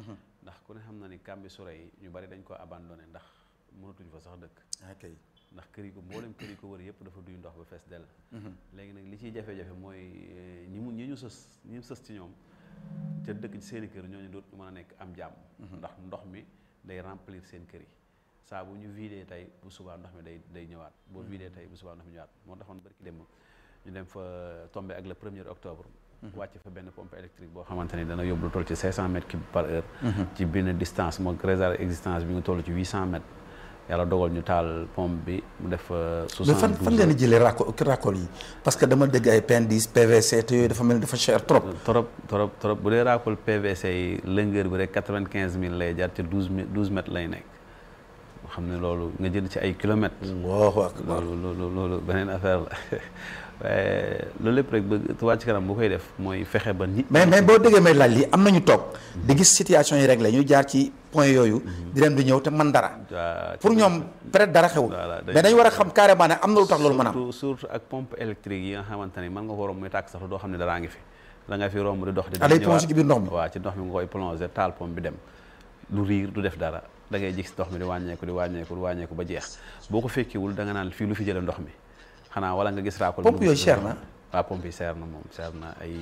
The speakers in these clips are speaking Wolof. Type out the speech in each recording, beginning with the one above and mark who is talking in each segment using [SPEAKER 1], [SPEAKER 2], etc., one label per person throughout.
[SPEAKER 1] ndax ku ne xam na ni Kambi Soure yi ñu bari dañ ko abandonné ndax mënatuñ fa sax dëkk
[SPEAKER 2] ok
[SPEAKER 1] ndax kër yi ko mboolem kër yi ko wër yëpp dafa duy ndox ba fees dell léegi nag li ciy jafe-jafe mooy eh, ñi mu ñi ñu sës ñi ñu sës ci ñoom te dëkk ci seeni kër ñooñu dootu mën a nekk am jàmm ndax ndox mi day remplir seen kër yi saa bu ñu vidé tey bu subaa ndox mi day day ñëwaat boo vidé tey bu subaa ndox mi ñëwaat moo taxoon barki dem ñu dem fa tombé ak le premier octobre wàcc fa benn pompe électrique boo xamante ni dana yóbbu lu toll ci 500 mètres cube par heure ci benn distance moo réserve existence bi nga toll ci 800 mètres yàlla dogal ñu taal pompe bi mu def
[SPEAKER 2] mais
[SPEAKER 1] 72
[SPEAKER 2] fan fan ngeen di jëlee raccord raccord yi parce que dama dégg ay PN10 PVC te yooyu dafa mel ni dafa cher trop.
[SPEAKER 1] trop trop trop bu dee raakol PVC yi longueur bi rek quatre-vingt-quinze mille lay jar te douze mille douze mètres lay nekk xam ne loolu nga jënd ci ay kilomètres.
[SPEAKER 2] Allahu akbar
[SPEAKER 1] loolu loolu loolu beneen affaire la waaye loolu lépp rek bëgg Touba ci kanam bu koy def mooy fexe ba nit.
[SPEAKER 2] mais mais boo déggee may laaj lii am nañu toog di gis situation yi réglé ñu jaar ci point yooyu di dem di ñëw te man dara
[SPEAKER 1] waa
[SPEAKER 2] pour ñoom peut-être dara xewul
[SPEAKER 1] Voilà, day-
[SPEAKER 2] mais dañu war a xam carrément ne am na lu tax loolu mën a am
[SPEAKER 1] surtout surtout ak pompe électrique yi nga xamante ni mën nga ko romb muy tàkk sax doo xam ne daraa ngi fi da nga fi romb di dox di
[SPEAKER 2] Ah, day
[SPEAKER 1] ñëwaat.
[SPEAKER 2] plongé ci biir ndox mi?
[SPEAKER 1] waaw ci ndox mi nga koy plongé taal pompe bi dem du riir du def dara da ngay gis ndox mi di wàññeeku di wàññeeku di wàññeeku ba jeex boo ko fekkiwul da nga naan fii lu fi jële ndox mi xanaa wala nga gis raakol
[SPEAKER 2] Pompe yooyu cher na?
[SPEAKER 1] waaw pompe yi cher na moom cher na ay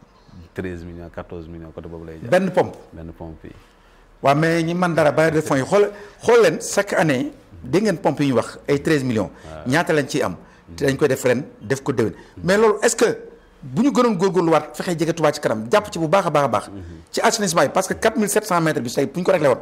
[SPEAKER 1] 13 millions 14 millions côté boobu lay jar
[SPEAKER 2] benn pompe
[SPEAKER 1] benn pompe yi
[SPEAKER 2] waaw mais ñi man dara bailleurs de fonds yi xool xool leen chaque année dégg ngeen pompe yi ñu wax ay 13 millions ñaata lañ ciy am te dañ koy def ren def ko déwén mais loolu est-ce que bu ñu gënoon góorgóorluwaat fexe jege Touba ci kanam jàpp ci bu baax a baax a baax ci assainissement yi parce que 4700 mètres bi tey bu ñu ko réglé woon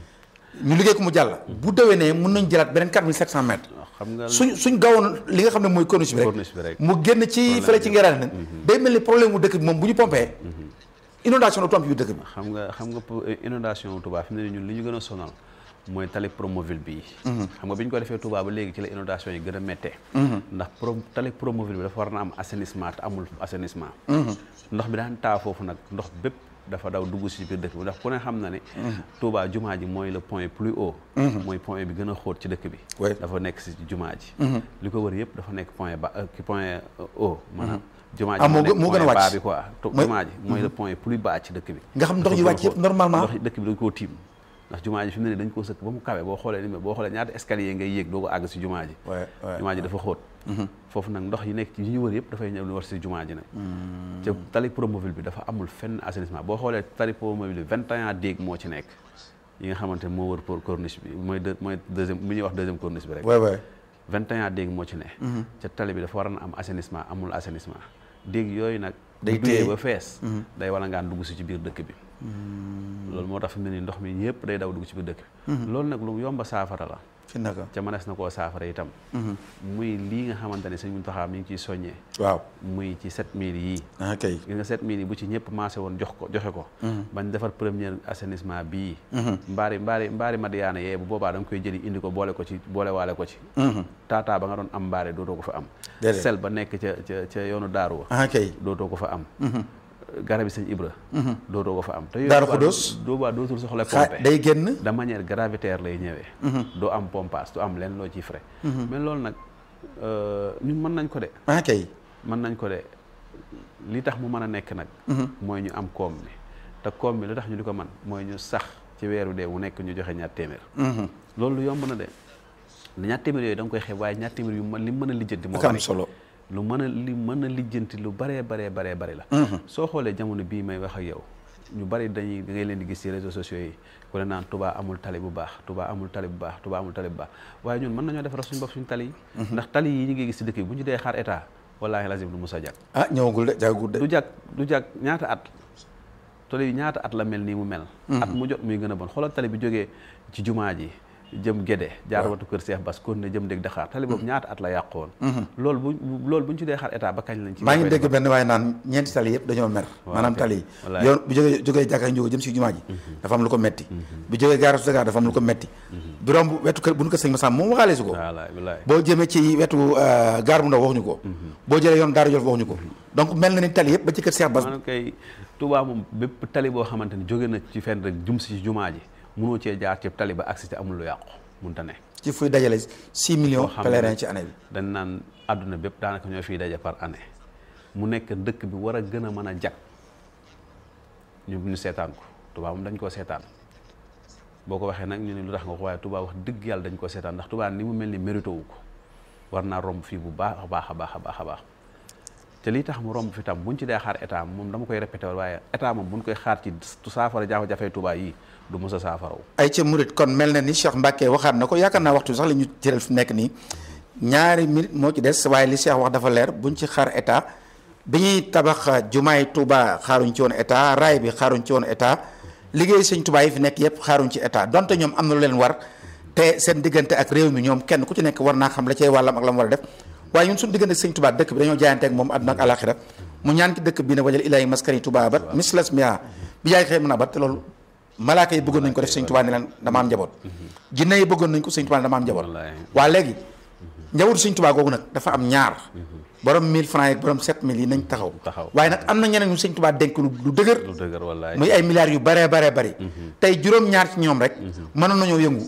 [SPEAKER 2] ñu liggéey ko mu jàll bu déwénee mun nañ jëlaat beneen 4700 mètres
[SPEAKER 1] xam nga
[SPEAKER 2] suñ suñ gawoon li nga xam ne mooy corniche bi
[SPEAKER 1] Corniche bi
[SPEAKER 2] rek
[SPEAKER 1] rek.
[SPEAKER 2] mu génn ci fële ci ngeraane nag day mel ni problème mu dëkk bi moom bu ñu pompee inondation du tomb yu dëkk bi
[SPEAKER 1] xam nga xam nga pour inondation Touba fi mu ne nii ñun li ñu gën a sonal mooy tali promoville bii xam nga bi ñu ko defee Touba ba léegi ci la inondation yi gën a méttee ndax pro tali promoville bi dafa war na am assainissement te amul assainissement ndox bi daan taa foofu nag ndox bépp dafa daw dugg si biir dëkk bi ndax ku ne xam na ne Touba jumaa ji mooy le point plus haut mooy point bi gën a xóot ci dëkk bi
[SPEAKER 2] Ouais.
[SPEAKER 1] dafa nekk si jumaa ji li ko wër yëpp dafa nekk point ba ki point haut maanaam jumaa ji
[SPEAKER 2] Ah, moo
[SPEAKER 1] nekk
[SPEAKER 2] gën- moo gën a
[SPEAKER 1] point
[SPEAKER 2] wàcc.
[SPEAKER 1] bas bi quoi to-
[SPEAKER 2] Mooy-
[SPEAKER 1] jumaa ji mooy le point plus bas ci dëkk bi
[SPEAKER 2] nga xam ndox yi
[SPEAKER 1] dafa
[SPEAKER 2] wàcc
[SPEAKER 1] gën a
[SPEAKER 2] yëpp
[SPEAKER 1] xóot.
[SPEAKER 2] normalement
[SPEAKER 1] ndox dëkk bi dañ koo tiim ndax jumaa ji fi mu ne nii dañ koo sëkk ba mu kawe boo xoolee ni mu boo xoolee ñaata escalier ngay yéeg doo ko àgg si jumaa ji
[SPEAKER 2] Ouais, ouais,
[SPEAKER 1] jumaa ji dafa xóot foofu nag ndox yi nekk ci yi ñu wër yëpp dafay ñëw lu war si jumaa ji nag te tali promoville bi dafa amul fenn assainissement boo xoolee tali promoville bi 21 déeg moo ci nekk yi nga xamante ne moo wër pour corniche bi mooy deux mooy deuxième mi ñuy wax deuxième corniche bi rek
[SPEAKER 2] ouais ouais
[SPEAKER 1] 21 déeg moo ci ne ca tali bi dafa war na am assainissement amul assainissement déeg yooyu nag
[SPEAKER 2] Day
[SPEAKER 1] bu duyee
[SPEAKER 2] téye.
[SPEAKER 1] ba fees day wala ngaan dugg si ci biir dëkk bi loolu moo tax fi mu ne nii ndox mi yëpp day daw dugg ci biir dëkk bi loolu nag lu yomba saafara la
[SPEAKER 2] fi naka
[SPEAKER 1] ca mënees na koo saafara itam muy lii nga xamante ne sëñ Muntaxa mi ngi ciy soññee
[SPEAKER 2] waaw
[SPEAKER 1] muy ci 7000 yii
[SPEAKER 2] ah kay
[SPEAKER 1] gis nga 7000 yi bu ci ñëpp maase woon jox ko joxe ko bañ defar premier assainissement bii mbaari mbaari mbaari madiyaana yee bu boobaa da nga koy jëli indi ko boole ko ci boole waale ko ci taataa ba nga doon am mbaari dootoo ko fa am
[SPEAKER 2] Déedéet.
[SPEAKER 1] sel ba nekk ca ca ca yoonu daaru wa
[SPEAKER 2] ah kay
[SPEAKER 1] dootoo ko fa am garabi sëñ Ibra dootoo ko fa am te yooyu
[SPEAKER 2] Daaru
[SPEAKER 1] boobaa
[SPEAKER 2] Xudoos.
[SPEAKER 1] boobaa dootul soxla
[SPEAKER 2] xaa
[SPEAKER 1] pompe
[SPEAKER 2] day génn
[SPEAKER 1] de manière gravitaire lay ñëwee doo am pompage doo am leen loo ciy frais mais loolu nag euh, ñun mën nañ ko de
[SPEAKER 2] ah kay
[SPEAKER 1] mën nañ ko de li tax mu mën a nekk nag mooy ñu am koom mi te koom mi li tax ñu di ko man mooy ñu sax ci weeru dee wu nekk ñu joxe ñaar téeméer loolu lu yomb na de ñaar téeméer yooyu da nga koy xeeb waaye ñaar téeméer yu mën li mën a lijjanti moo
[SPEAKER 2] ak am
[SPEAKER 1] bari
[SPEAKER 2] solo
[SPEAKER 1] lu mën a li mën a lijjanti lu baree baree baree bari la soo xoolee jamono bii may wax ak yow ñu bari dañuy da ngay leen di gis ci réseaux sociaux yi ku ne naan Touba amul tali bu baax Touba amul tali bu baax Touba amul tali bu baax waaye ñun mën nañoo defaral suñu bopp suñu tali yi ndax tali yi ñu ngi gis ci dëkk bi bu ñu dee xaar état wallaahi lazim du mus a jag
[SPEAKER 2] ah ñëwagul de jagagul de
[SPEAKER 1] du jag du jag ñaata at tali yi ñaata at la mel nii mu mel at mu jot muy gën a bon xoolal tali bi jógee ci jumaa ji jëm Gédé jaar watu kër Seex Bas kon ne jëm dégg Dakar tali boobu ñaata at la yàqu woon loolu bu loolu bu ñu ci dee xaar état ba kañ lañ ci
[SPEAKER 2] maa ngi
[SPEAKER 1] koy
[SPEAKER 2] dégg
[SPEAKER 1] defar?
[SPEAKER 2] benn waaye naan ñeenti tali yëpp dañoo mer
[SPEAKER 1] Waaw,
[SPEAKER 2] maanaam
[SPEAKER 1] ok.
[SPEAKER 2] tali yi
[SPEAKER 1] Wallaay.
[SPEAKER 2] yoon bu jógee jógee jàkka njógo jëm si jumaa ji dafa am lu ko metti bu jógee gaara su Dakar dafa am lu ko metti bi romb wetu kër bu nu ko sëñ ma sàmm moom waxaale su ko
[SPEAKER 1] wallaay wallaay
[SPEAKER 2] boo jëmee ci wetu euh, gaar bu ndaw waxuñu ko boo jëlee yoon Daara Jolof waxuñu ko donc mel na ni tali yëpp ba ci kër Seex Bas
[SPEAKER 1] maanaam kay Touba moom bépp tali boo xamante ni jóge na ci fenn rek jum si ci jumaa ji mënoo cee jaar ci tali ba agsi te amul lu yàqu munta ne
[SPEAKER 2] ci fuy dajale 6 millions
[SPEAKER 1] xam ne
[SPEAKER 2] pèlerins ci année bi
[SPEAKER 1] dañ naan àdduna bépp daanaka ñoo fiy daje par année mu nekk dëkk bi war a gën a mën a jag ñu ñu seetaan ko Touba moom dañ koo seetaan boo ko waxee nag ñu ne lu tax nga ko waaye Touba wax dëgg yàlla dañ koo seetaan ndax Touba ni mu mel ni mérito wu ko war naa romb fii bu baax a baax a baax a baax a baax te lii tax mu romb fi tam buñ ci dee xaar état moom dama koy répété waaye état moom buñ koy xaar ci saafara jafe-jafe Touba yi du mos a saafaraw
[SPEAKER 2] ay ca murit kon mel na ni Cheikh Mbacke waxaat na ko yaakaar naa waxtu sax la ñu jëral fi nekk nii ñaari minute moo ci des waaye li Cheikh wax dafa leer buñ ci xaar état bi ñuy tabax jumaay Touba xaaruñ ci woon état raay bi xaaruñ ci woon état liggéey sëñ Touba yi fi nekk yëpp xaaruñ ci état donte ñoom am na lu leen war te seen diggante ak réew mi ñoom kenn ku ci nekk war naa xam la cay wàllam ak la mu war a def waaye ñun suñu diggante ak sëñ Touba dëkk bi dañoo jaayante ak moom àdduna ak alaxira mu ñaan ci dëkk bi ne wajal ilaahi maskani Touba bat mislas mia bi yaay xëy mën a bat te loolu malaaka yi bëggoon nañ ko def sëñ Touba ne leen dama am njaboot jinne yi bëggoon nañ ko sëñ Touba ne dama am njaboot waa léegi njabootu sëñ Touba googu nag dafa am ñaar borom 1000 francs yi ak borom 7000 yi nañ taxaw waaye nag am na ñeneen ñu sëñ Touba dénk lu dëgër
[SPEAKER 1] lu dëgër wallaay
[SPEAKER 2] muy ay milliards yu baree baree bari tey juróom-ñaar ci ñoom rek mënoon nañoo yëngu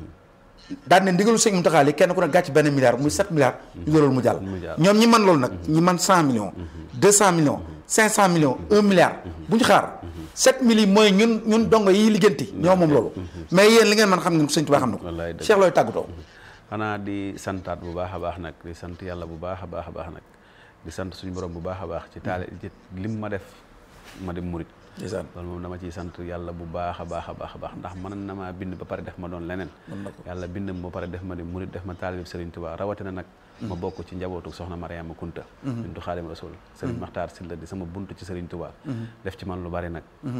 [SPEAKER 2] daan ne ndigalu sëñ Mountakha li kenn ku ne gàcc benn milliard muy 7 milliards ñu loolu mu jàll ñoom ñi man loolu nag ñi man 100 millions 200 millions 500 millions 1 milliard bu ñu xaar 7 mille yi mooy ñun ñun dongo yi liggéenti ñoo moom loolu mais yéen li ngeen mën xam ngeen ko sëñ Touba xam na ko Cheikh looy tàggatoo
[SPEAKER 1] xanaa di santaat bu baax a baax nag di sant yàlla bu baax a baax a baax nag di sant suñu borom bu baax a baax ci taale ci lim ma def ma dem murit loolu moom dama ciy sant yàlla bu baax a baax a baax a baax ndax mën na maa bind ba pare def ma doon leneen yàlla bind ma ba pare def ma di murit def ma taalib Serigne Touba rawatina nag ma bokk ci njabootu soxna Mariama Kunta bintu Xaadim Rasul Serigne Maxtaar Silla di sama buntu ci Serigne Touba def ci man lu bari nag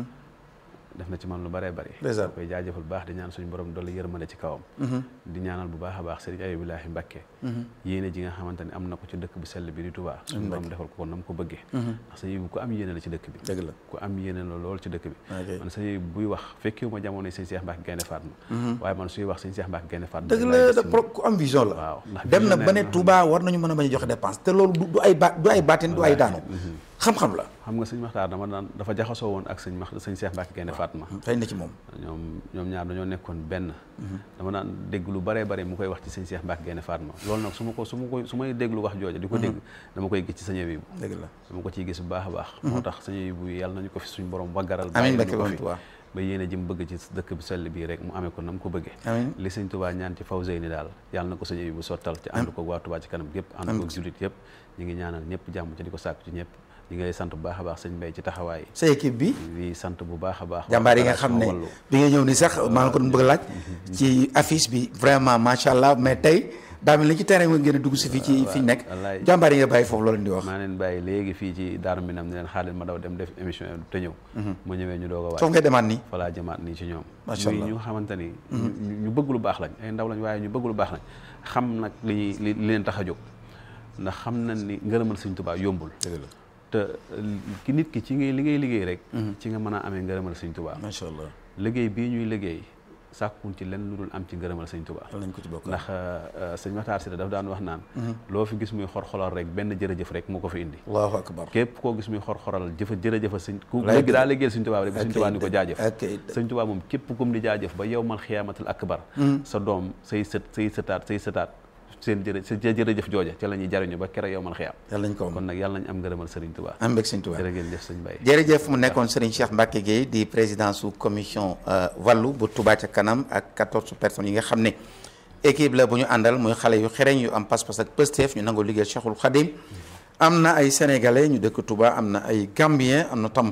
[SPEAKER 1] def na ci man lu bëree bëri koy jaajëfal bu baax di ñaan suñu borom dolli yërmande ci kawam di ñaanal bu baax a baax sëriñ Ayubilaahi Mbàkke yéene ji nga xamante ne am na ko ci dëkk bu sell bi di Touba suñu borom defal ko ko nam ko bëggee ndax sa yëbu ku am yéene la ci dëkk bi
[SPEAKER 2] dëgg la
[SPEAKER 1] ku am yéene la lool ci dëkk bi man sa yëbu buy wax fekkiwu ma jamono sëñ Cheikh Mbacke Gaynde Fatma waaye man suy wax sëñ Cheikh Mbacke Gaynde Fatma
[SPEAKER 2] dëgg la da ku am vision la
[SPEAKER 1] waaw
[SPEAKER 2] dem na ba ne Touba war nañu mën a bañ a joxe dépense te loolu du ay ba du ay baatin du ay daanu xam-xam la
[SPEAKER 1] xam nga sëñ Maxtaar dama daan dafa jaxasoo woon ak sëñ max sëñ Cheikh Mbacke Gaynde Fatma
[SPEAKER 2] feeñ na ci moom
[SPEAKER 1] ñoom ñoom ñaar dañoo nekkoon benn dama daan dégg lu baree bare mu koy wax ci sëñ Cheikh Mbacke Gaynde Fatma loolu nag su ma ko su ma ko su may déglu wax jooja di ko dégg dama koy gis ci sëñ bi
[SPEAKER 2] dëgg la
[SPEAKER 1] dama ko ciy gis bu baax a baax moo tax sëñ bu yàlla nañu ko fi suñu borom waggaral
[SPEAKER 2] amiin
[SPEAKER 1] bàyyi
[SPEAKER 2] Mbacke
[SPEAKER 1] ñu ko fi
[SPEAKER 2] Touba
[SPEAKER 1] ba yéene ji mu bëgg ci dëkk bi sell bii rek mu amee ko na mu ko bëggee
[SPEAKER 2] amiin
[SPEAKER 1] li sëñ Touba ñaan ci Fawzeyni daal yàlla na ko sëñ bi bu sottal ci ànd ko waa Touba ci kanam gépp ànd ko jullit yëpp ñu ngi ñaanal ñëpp jàmm ci di ko sàkku ci ñëpp ñi ngay sant bu baax a baax sëñ Mbaye ci taxawaay
[SPEAKER 2] sa équipe bi
[SPEAKER 1] di sant bu baax a baax
[SPEAKER 2] jàmbaar yi nga xam ne bi nga ñëw ni sax maa ngi ko doon bëgg a laaj ci affiche bi vraiment macha allah mais tey daa mel ni ci terrain nga ngeen a dugg si fii ci fi ñu nekk
[SPEAKER 1] wallaay
[SPEAKER 2] jàmbaar yi nga bàyyi foofu loolu di wax
[SPEAKER 1] maa leen bàyyi léegi fii ci Daaru Minam ni leen xaalis ma daw dem def émission te ñëw ma ñëwee ñu doog a
[SPEAKER 2] foofu
[SPEAKER 1] waaj
[SPEAKER 2] ngay demaat nii
[SPEAKER 1] fa laa jëmaat nii ci ñoom
[SPEAKER 2] Macha
[SPEAKER 1] muy
[SPEAKER 2] Allah.
[SPEAKER 1] ñu xamante ni ñu ñu bëgg lu baax lañ ay ndaw lañ waaye ñu bëgg lu baax lañ xam nag li ñuy li li leen tax a jóg ndax xam nañ ni ngërëmal Sëñ Tuubaa yombul
[SPEAKER 2] dëgg la
[SPEAKER 1] te ki nit ki ci ngay li ngay liggéey rek ci nga mën a amee ngërëmal Sëñ Tuubaa
[SPEAKER 2] macha allah
[SPEAKER 1] liggéey bii ñuy liggéey sàkkun ci lenn lu dul am ci ngërëmal Sëñ Tuubaa
[SPEAKER 2] yal nañ ko ci bokk
[SPEAKER 1] ndax sëñ Maxtaar Si daf daan wax naan loo fi gis muy xor-xoral rek benn jërëjëf rek moo ko fi indi
[SPEAKER 2] allahu akbar
[SPEAKER 1] képp koo gis muy xor-xoral jëfa jërëjëfa sëñ ku
[SPEAKER 2] Lay
[SPEAKER 1] léegi
[SPEAKER 2] dëgg.
[SPEAKER 1] daa liggéeyal sëñ Tuubaa rek sëñ
[SPEAKER 2] Ok,
[SPEAKER 1] Tuubaa ni ko jaajëf
[SPEAKER 2] ok.
[SPEAKER 1] sëñ Tuubaa moom képp kum di jaajëf ba yow mal xiyaamatul akbar sa doom say sët say sëtaat say sëtaat seen jërë sa jërëjëf jooja ca la ñuy jariñu ba kere yow mal xiyaam
[SPEAKER 2] yal nañ ko
[SPEAKER 1] kon
[SPEAKER 2] am
[SPEAKER 1] nag yàlla nañ am ngërëmal sëriñ Tuubaa
[SPEAKER 2] am mbég sëñ Tuubaa
[SPEAKER 1] jërë ngeen jëf sëñ Baye
[SPEAKER 2] jërëjëf mu nekkoon Serigne Cheikh Mbacke Gueye di président sous commission wàllu bu Touba ca kanam ak 14 personnes yi nga xam ne équipe la bu ñu àndal muy xale yu xereñ yu am pas-pas ak pësteef ñu nangoo liggéey Cheikhul Khadim am na ay sénégalais ñu dëkk Touba am na ay gambien am na tam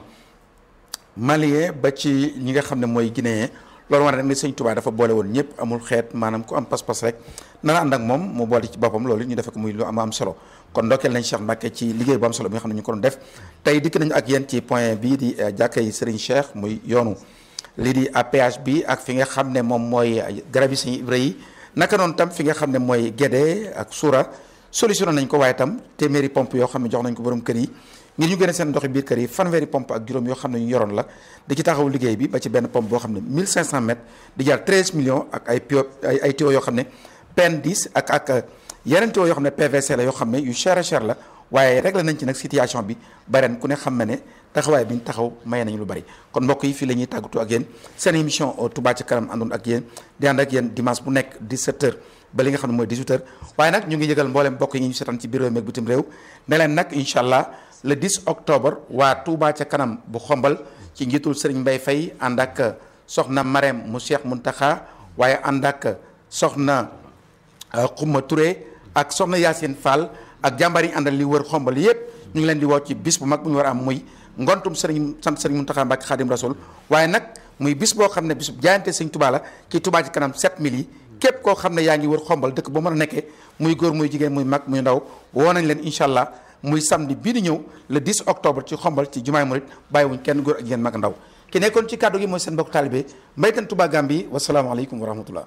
[SPEAKER 2] malien ba ci ñi nga xam ne mooy guinéen loolu war na ni sëñ Touba dafa boole woon ñëpp amul xeet maanaam ku am pas-pas rek nana ànd ak moom mu boole ci boppam loolu ñu defe ko muy lu am am solo kon ndokkeel nañ Cheikh Mbacke ci liggéey bu am solo bi nga xam ne ñu ko doon def tey dikk nañu ak yéen ci point bii di jàkkay Serigne Cheikh muy yoonu lii di APH bi ak fi nga xam ne moom mooy garab yi sëñ Ibra yi naka noonu tam fi nga xam ne mooy Guédé ak Soura solutionné nañ ko waaye tam téeméeri pompe yoo xam ne jox nañ ko borom kër yi ngir ñu gën a seen ndoxi biir kër yi fanweeri pompe ak juróom yoo xam ne ñu yoroon la di ci taxaw liggéey bi ba ci benn pompe boo xam ne 1500 mètres di jar 13 millions ak ay pio ay ay tuyaux yoo xam ne PN 10 ak ak yeneen tuyaux yoo xam ne PVC la yoo xam ne yu cher a cher la waaye réglé nañ ci nag situation bi ba ren ku ne xam na ne taxawaay bi ñu taxaw maye nañu lu bari kon mbokk yi fii la ñuy tàggatoo ak yéen seen émission Touba ca kanam àndoon ak yéen di ànd ak yéen dimanche bu nekk 17h ba li nga xam ne mooy 18h waaye nag ñu ngi yëgal mboolem mbokk yi ñu seetaan ci biir réew mi ak bitim réew ne leen nag incha allah le 10 octobre waa Touba ca kanam bu xombal ci njiitul Serigne Mbaye Faye ànd ak soxna Marème mu Cheikh Muntaxa waaye ànd ak soxna Xuma Touré ak soxna Yacine Fall ak jàmbaar yi àndal li wër xombal yépp ñu ngi leen di woo ci bis bu mag bu ñu war a am muy ngontum Serigne sant Serigne Muntaxa Mbàkke Xaadim Rasul waaye nag muy bis boo xam ne bis bu jaayante Sëñ Tuubaa la kii Tuubaa ci kanam 7000 yi képp koo xam ne yaa ngi wër xombal dëkk ba mën a nekkee muy góor muy jigéen muy mag muy ndaw woo nañ leen incha allah muy samedi bii di ñëw le 10 octobre ci xombal ci jumaay murit bàyyiwuñ kenn góor ak jigéen mag ndaw ki nekkoon ci kàddu gi mooy seen mbokk taalibe mbaytan Touba Gambi wasalaamaaleykum wa rahmatullah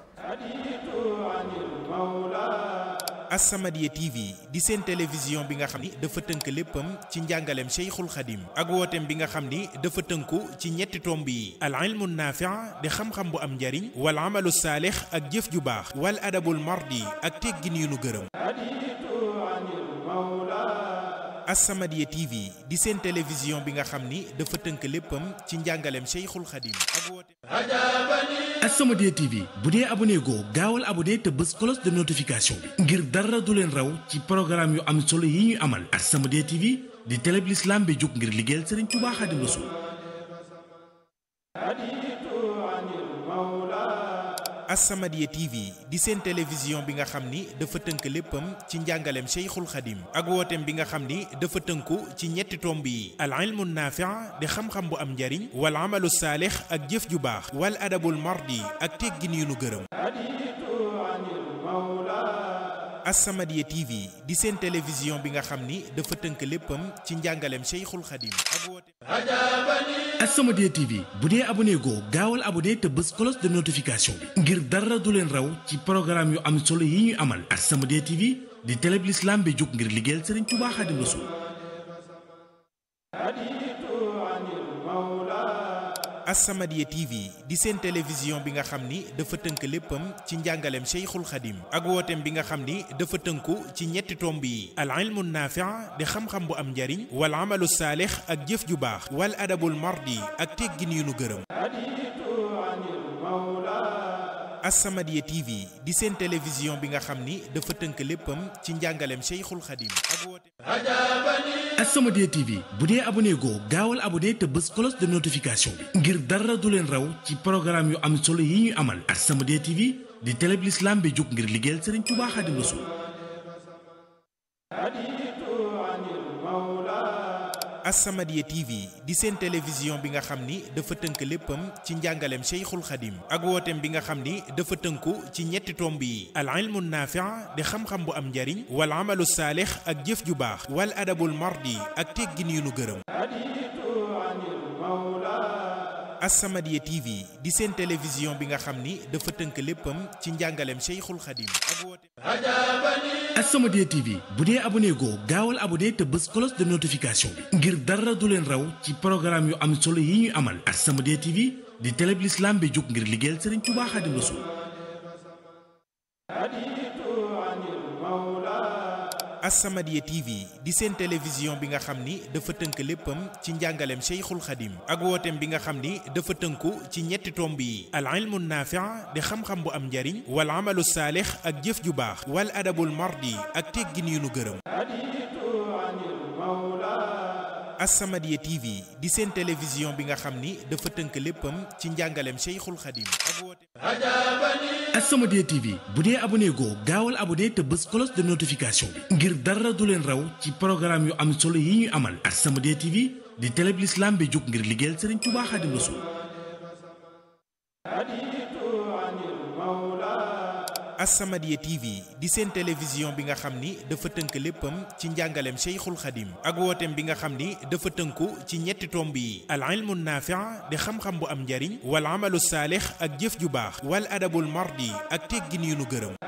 [SPEAKER 3] As-Samadiyya TV di seen télévision bi nga xam ni dafa tënk léppam ci njàngaleem Cheikhul Khadim ak wooteem bi nga xam ni dafa tënku ci ñetti tomb yi al ilmu naafi' di xam-xam bu am njariñ wal amalu saalix ak jëf ju baax wal adabul mardi ak teggin yu nu gërëm As-Samadiyya TV di seen télévision bi nga xam ni dafa tënk léppam ci njàngaleem Cheikhul Khadim ak wooteem
[SPEAKER 4] As-Samadiyya TV bu dee abonné goo gaawal abonné te bës cloche de notification bi ngir dara du leen raw ci programme yu am solo yi ñuy amal As-Samadiyya TV di télé bi l'islam bi jóg ngir liggéeyal Serigne Touba Khadim Rassoul
[SPEAKER 3] As-Samadiyya TV di seen télévision bi nga xam ni dafa tënk léppam ci njàngaleem Cheikhul Khadim ak wooteem bi nga xam ni dafa tënku ci ñetti tomb yi al ilmu naafi' di xam-xam bu am njariñ wal amalu saalix ak jëf ju baax wal adabul mardi ak teggin yu nu gërëm As-Samadiyya TV di seen télévision bi nga xam ni dafa tënk léppam ci njàngaleem Cheikhul Khadim ak wooteem
[SPEAKER 4] As-Samadiyya TV bu dee abonné goo gaawal abonné te bës cloche de notification bi ngir dara du leen raw ci programme yu am solo yi ñuy amal As-Samadiyya TV di télé bi l'islam bi jóg ngir liggéeyal Serigne Touba Khadim Rassoul
[SPEAKER 3] As-Samadiyya TV di seen télévision bi nga xam ni dafa tënk léppam ci njàngaleem Cheikhul Khadim ak wooteem bi nga xam ni dafa tënku ci ñetti tomb yi al ilmu naafi' di xam-xam bu am njariñ wal amalu saalix ak jëf ju baax wal adabul mardi ak teggin yu nu gërëm As-Samadiyya TV di seen télévision bi nga xam ni dafa tënk léppam ci njàngaleem Cheikhul Khadim ak wooteem
[SPEAKER 4] As-Samadiyya TV bu dee abonné goo gaawal abonné te bës cloche de notification bi ngir dara du leen raw ci programme yu am solo yi ñuy amal As-Samadiyya TV di télé bi l'islam bi jóg ngir liggéeyal Serigne Touba Khadim Rassoul
[SPEAKER 3] As-Samadiyya TV di seen télévision bi nga xam ni dafa tënk léppam ci njàngaleem Cheikhul Khadim ak wooteem bi nga xam ni dafa tënku ci ñetti tomb yi al ilmu naafi' di xam-xam bu am njariñ wal amalu saalix ak jëf ju baax wal adabul mardi ak teggin yu nu gërëm As-Samadiyya TV di seen télévision bi nga xam ni dafa tënk léppam ci njàngaleem Cheikhul Khadim ak wooteem
[SPEAKER 4] As-Samadiyya TV bu dee abonné goo gaawal abonné te bës cloche de notification bi ngir dara du leen raw ci programme yu am solo yi ñuy amal As-Samadiyya TV di télé bi l'islam bi jóg ngir liggéeyal Serigne Touba Khadim Rassoul
[SPEAKER 3] As-Samadiyya TV di seen télévision bi nga xam ni dafa tënk léppam ci njàngaleem Cheikhul Khadim ak wooteem bi nga xam ni dafa tënku ci ñetti tomb yi al ilmu naafi' di xam-xam bu am njariñ wal amalu saalix ak jëf ju baax wal adabul mardi ak teggin yu nu gërëm As-Samadiyya TV di seen télévision bi nga xam ni dafa tënk léppam ci njàngaleem Cheikhul Khadim ak wooteem
[SPEAKER 4] As-Samadiyya TV bu dee abonné goo gaawal abonné te bës cloche de notification bi ngir dara du leen raw ci programme yu am solo yi ñuy amal As-Samadiyya TV di télé bi l'islam bi jóg ngir liggéeyal Serigne Touba Khadim Rassoul
[SPEAKER 3] As-Samadiyya TV di seen télévision bi nga xam ni dafa tënk léppam ci njàngaleem Cheikhul Khadim ak wooteem bi nga xam ni dafa tënku ci ñetti tomb yi al ilmu naafi' di xam-xam bu am njariñ wal amalu saalix ak jëf ju baax wal adabul mardi ak teggin yu nu gërëm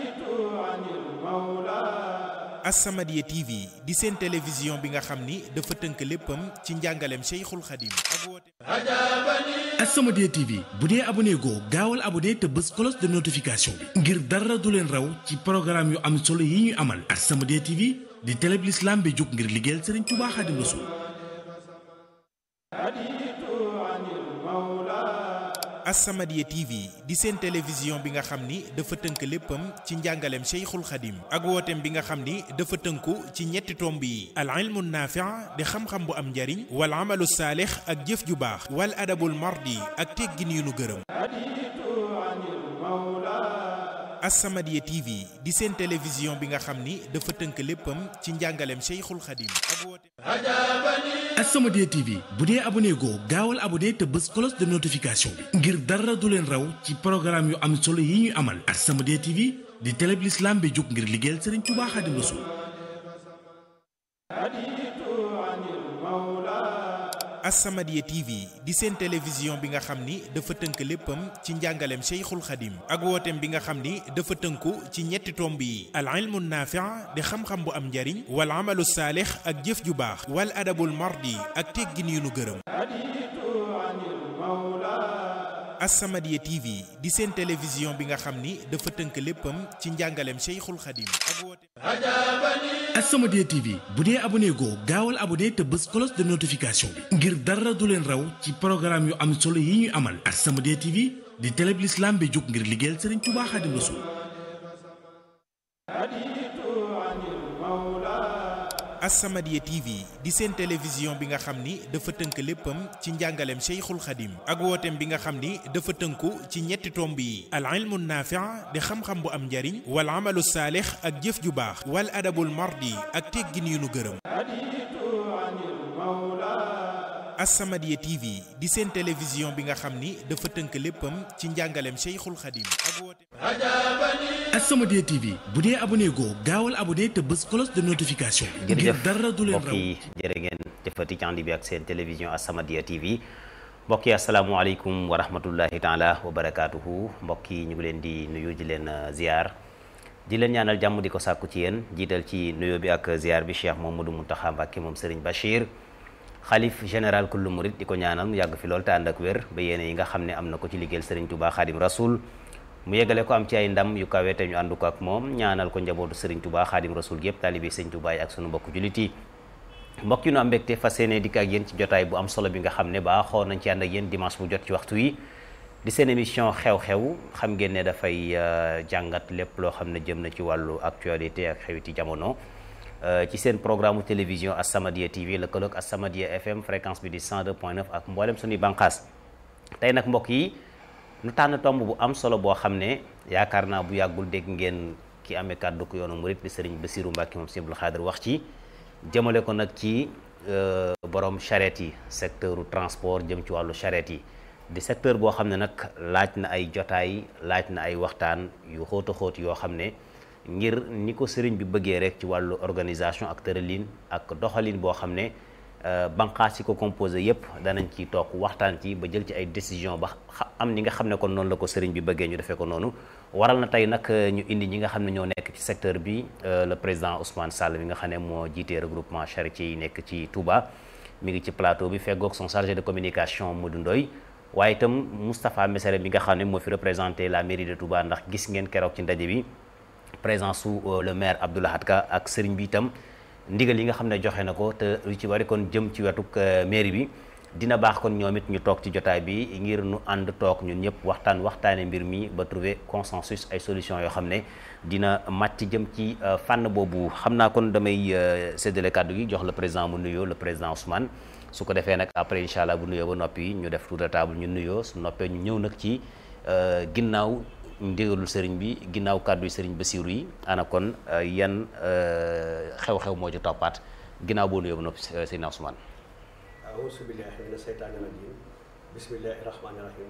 [SPEAKER 3] As-Samadiyya TV di seen télévision bi nga xam ni dafa tënk léppam ci njàngaleem Cheikhul Khadim ak wooteem
[SPEAKER 4] As-Samadiyya TV bu dee abonné goo gaawal abonné te bës cloche de notification bi ngir dara du leen raw ci programme yu am solo yi ñuy amal As-Samadiyya TV di télé bi l'islam bi jóg ngir liggéeyal Serigne Touba Khadim Rassoul
[SPEAKER 3] As-Samadiyya TV di seen télévision bi nga xam ni dafa tënk léppam ci njàngaleem Cheikhul Khadim ak wooteem bi nga xam ni dafa tënku ci ñetti tomb yi al ilmu naafi' di xam-xam bu am njariñ wal amalu saalix ak jëf ju baax wal adabul mardi ak teggin yu nu gërëm As-Samadiyya TV di seen télévision bi nga xam ni dafa tënk léppam ci njàngaleem Cheikhul Khadim ak wooteem
[SPEAKER 4] As-Samadiyya TV bu dee abonné goo gaawal abonné te bës cloche de notification bi ngir dara du leen raw ci programme yu am solo yi ñuy amal As-Samadiyya TV di télé bi l'islam bi jóg ngir liggéeyal Serigne Touba Khadim Rassoul
[SPEAKER 3] As-Samadiyya TV di seen télévision bi nga xam ni dafa tënk léppam ci njàngaleem Cheikhul Khadim ak wooteem bi nga xam ni dafa tënku ci ñetti tomb yi al ilmu naafi' di xam-xam bu am njariñ wal amalu saalix ak jëf ju baax wal adabul mardi ak teggin yu nu gërëm As-Samadiyya TV di seen télévision bi nga xam ni dafa tënk léppam ci njàngaleem Cheikhul Khadim ak wooteem
[SPEAKER 4] As-Samadiyya TV bu dee abonné goo gaawal abonné te bës cloche de notification bi ngir dara du leen raw ci programme yu am solo yi ñuy amal As-Samadiyya TV di télé bi l'islam bi jóg ngir liggéeyal Serigne Touba Khadim Rassoul
[SPEAKER 3] As-Samadiyya TV di seen télévision bi nga xam ni dafa tënk léppam ci njàngaleem Cheikhul Khadim ak wooteem bi nga xam ni dafa tënku ci ñetti tomb yi al ilmu naafi' di xam-xam bu am njariñ wal amalu saalix ak jëf ju baax wal adabul mardi ak teggin yu nu gërëm As-Samadiyya TV di seen télévision bi nga xam ni dafa tënk léppam ci njàngaleem Cheikhul Khadim ak wooteem
[SPEAKER 4] As-Samadiyya TV bu dee abonné goo gaawal abonné te bës cloche de notification bi ngir
[SPEAKER 5] jërëjëf
[SPEAKER 4] dara du leen
[SPEAKER 5] mbokk
[SPEAKER 4] raw
[SPEAKER 5] yi jërë ngeen jëfati ci ànd bi ak seen télévision As-Samadiyya TV mbokk yi asalaamualeykum wa rahmatullahi taala wa barakaatuhu mbokk yi ñu ngi leen di nuyu di leen uh, ziar di leen ñaanal jàmm di ko sàkku ci yéen jiital ci nuyoo bi ak ziar bi Cheikh Mamadou Mountakha Mbacké moom Serigne Bachir xalif général kullu murid di ko ñaanal mu yàgg fi lool te ànd ak wér ba yéene yi nga xam ne am na ko ci liggéeyal Serigne Touba Khadim Rasoul mu yeggale ko am ci ay ndam yu kawe te ñu ànd ko ak moom ñaanal ko njabootu Serigne Touba Khadim Rasoul gépp taalibi Serigne Touba yi ak sunu mbokk jullit yi mbokk yi nu am mbégte fas yéene dikk ak yéen ci jotaay bu am solo bi nga xam ne baaxoo nañ ci ànd ak yéen dimanche bu jot ci waxtu yi di seen émission xew-xew xam ngeen ne dafay jàngat lépp loo xam ne jëm na ci wàllu actualité ak xewiti jamono ci seen programme télévision As-Samadiyya TV lëkkaloog As-Samadiyya FM fréquence bi di 102.9 ak mboolem suñuy bànqaas tey nag mbokk yi nu tànn tomb bu am solo boo xam ne yaakaar naa bu yàggul dégg ngeen ki amee kàddu ko yoonu murit di sëriñ Bassirou Mbacké moom Sëriñ Abdou Khadre wax ci jëmale ko nag ci borom charrette yi secteur transport jëm ci wàllu charrette yi di secteur boo xam ne nag laaj na ay jotaay laaj na ay waxtaan yu xóot a xóot yoo xam ne ngir ni ko sëriñ bi bëggee rek ci wàllu organisation ak tëralin ak doxalin boo xam ne banqaas yi ko composé yépp danañ ci toog waxtaan ci ba jël ci ay décision ba am ni nga xam ne kon noonu la ko sëriñ bi bëggee ñu defee ko noonu waral na tey nag ñu indi ñi nga xam ne ñoo nekk ci secteur bi le président Ousmane Sall mi nga xam ne moo jiitee regroupement charretier yi nekk ci Touba mi ngi ci plateau bi feggoog son chargé de communication Modou Ndoye waaye itam Moustapha Messere mi nga xam ne moo fi représenté la mairie de Touba ndax gis ngeen keroog ci ndaje bi présence su le maire Abdou Lahad Ka ak sëriñ bi itam ndigal yi nga xam ne joxe na ko te lu ci bari kon jëm ci wetuk mairie bi dina baax kon ñoom it ñu toog ci jotaay bi ngir nu ànd toog ñun ñëpp waxtaan waxtaane mbir mi ba trouver consensus ay solution yoo xam ne dina màcc jëm ci fànn boobu xam naa kon damay séddale kàddu gi jox le président mu nuyoo le président Ousmane su ko defee nag après incha allah bu nuyoo ba noppi ñu def tour de table ñu nuyoo su noppee ñu ñëw nag ci ginnaaw ndigalul sëriñ bi ginnaaw kàddu yi sëriñ Bassirou yi ana kon yan xew-xew moo ci toppaat ginnaaw boo nuyoo ba noppi sëriñ Ousmane
[SPEAKER 6] auzu billahi mina seytaani rajim bismillahi rahmaani rahim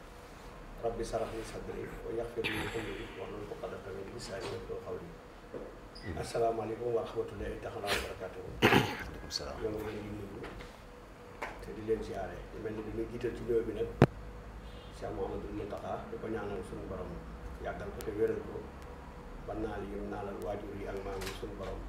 [SPEAKER 6] rabbi sarax li sadri wa yaxfir li amri wahlul uqdatan min lisaani yafqahu qawli asalaamaaleykum wa rahmatullahi taala wa barakatuhu
[SPEAKER 5] aleykum salaam
[SPEAKER 6] ñoo ngi leen di nuyu te di leen siyaare di mel ni dañuy jiital ci nuyoo bi nag Cheikh Mouhamadou Mountakha di ko ñaanal suñu borom yàggal ko te wéral ko ba naal yi mu naalal waajur yi ak maam yi suñu borom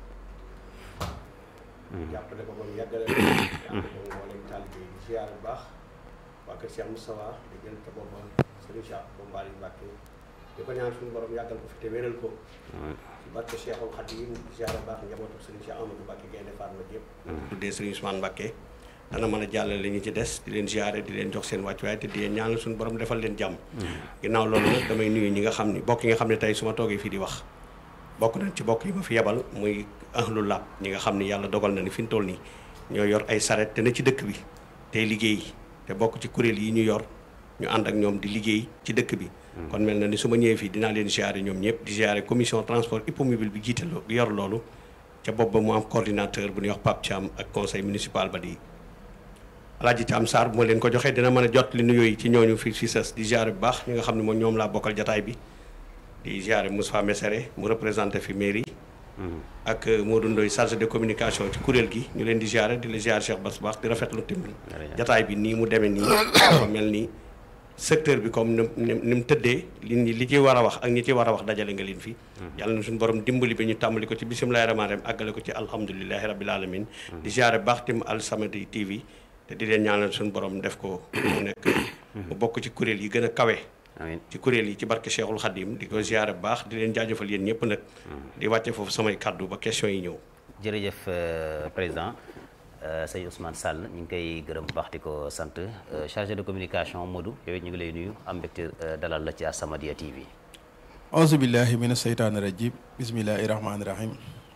[SPEAKER 6] jàppale ko ba mu yàggale ko yàlla ko mboolem taalibe yi di siyaare bu baax waa kër Cheikh Moustapha di gën te booba Serigne Cheikh Bombali Mbacke di ko ñaan suñu borom yàggal ko fi te wéral ko ci barke Cheikhul Khadim di siyaare bu baax njabootu Serigne Cheikh Amadou Mbacke Gaynde Fatma yëpp tuddee Serigne Ousmane Mbacke dana mën a jàllale li ñu ci des di leen ziare di leen jox seen wàccuwaay te di leen ñaanal suñu borom defal leen jàmm ginnaaw loolu nag damay nuyu ñi nga xam ni bokk yi nga xam ne tey su ma toogee fii di wax bokk nañ ci bokk yi ma fi yebal muy ahlu lab ñi nga xam ni yàlla dogal na ni fi mu toll nii ñoo yor ay saret te ne ci dëkk bi tey liggéey te bokk ci kuréel yi ñu yor ñu ànd ak ñoom di liggéey ci dëkk bi kon mel na ni su ma ñëwee fii dinaa leen ziare ñoom ñëpp di ziare commission transport hippomobile bi jiite bi yor loolu ca bopp ba mu am coordinateur bu ñuy wax Pape Thiam ak conseil municipal ba di Alaaji Thiam Sarr bu ma leen ko joxee dina mën a jot li nuyoo yi ci ñooñu fii si sës di ziare bu baax ñi nga xam ne moom ñoom laa bokkal jataay bi di ziare Moussa Messere mu représenté fi mairie ak Modou Ndoye chargé de communication ci kuréel gi ñu leen di ziare di la ziare Cheikh Bass baax di rafetlu tamit jataay bi nii mu demee nii dafa mel ni secteur bi comme ni ni mu tëddee li ñi li ci war a wax ak ñi ci war a wax dajale nga leen fi yàlla na suñu borom dimbali bi ñu tàmbali ko ci bisimilahi rahmaani rahim àggale ko ci alhamdulilahi rabil alamin di ziare baax tim Al Samadiyya TV te di leen ñaanal suñu borom def ko mu nekk mu bokk ci kuréel yi gën a kawe
[SPEAKER 5] amiin
[SPEAKER 6] ci kuréel yi ci barke Cheikhul Khadim di ko ziare bu baax di leen jaajëfal yéen ñëpp nag di wàcce foofu samay kàddu ba question yi ñëw
[SPEAKER 5] jërëjëf président sëñ Ousmane Sall ñu ngi koy gërëm bu baax di ko sant chargé de communication Modou yow it ñu ngi lay nuyu am mbégte dalal la ci As-Samadiyya TV.
[SPEAKER 7] auzu billahi min aseytaani rajim bismillahi rahmaani rahim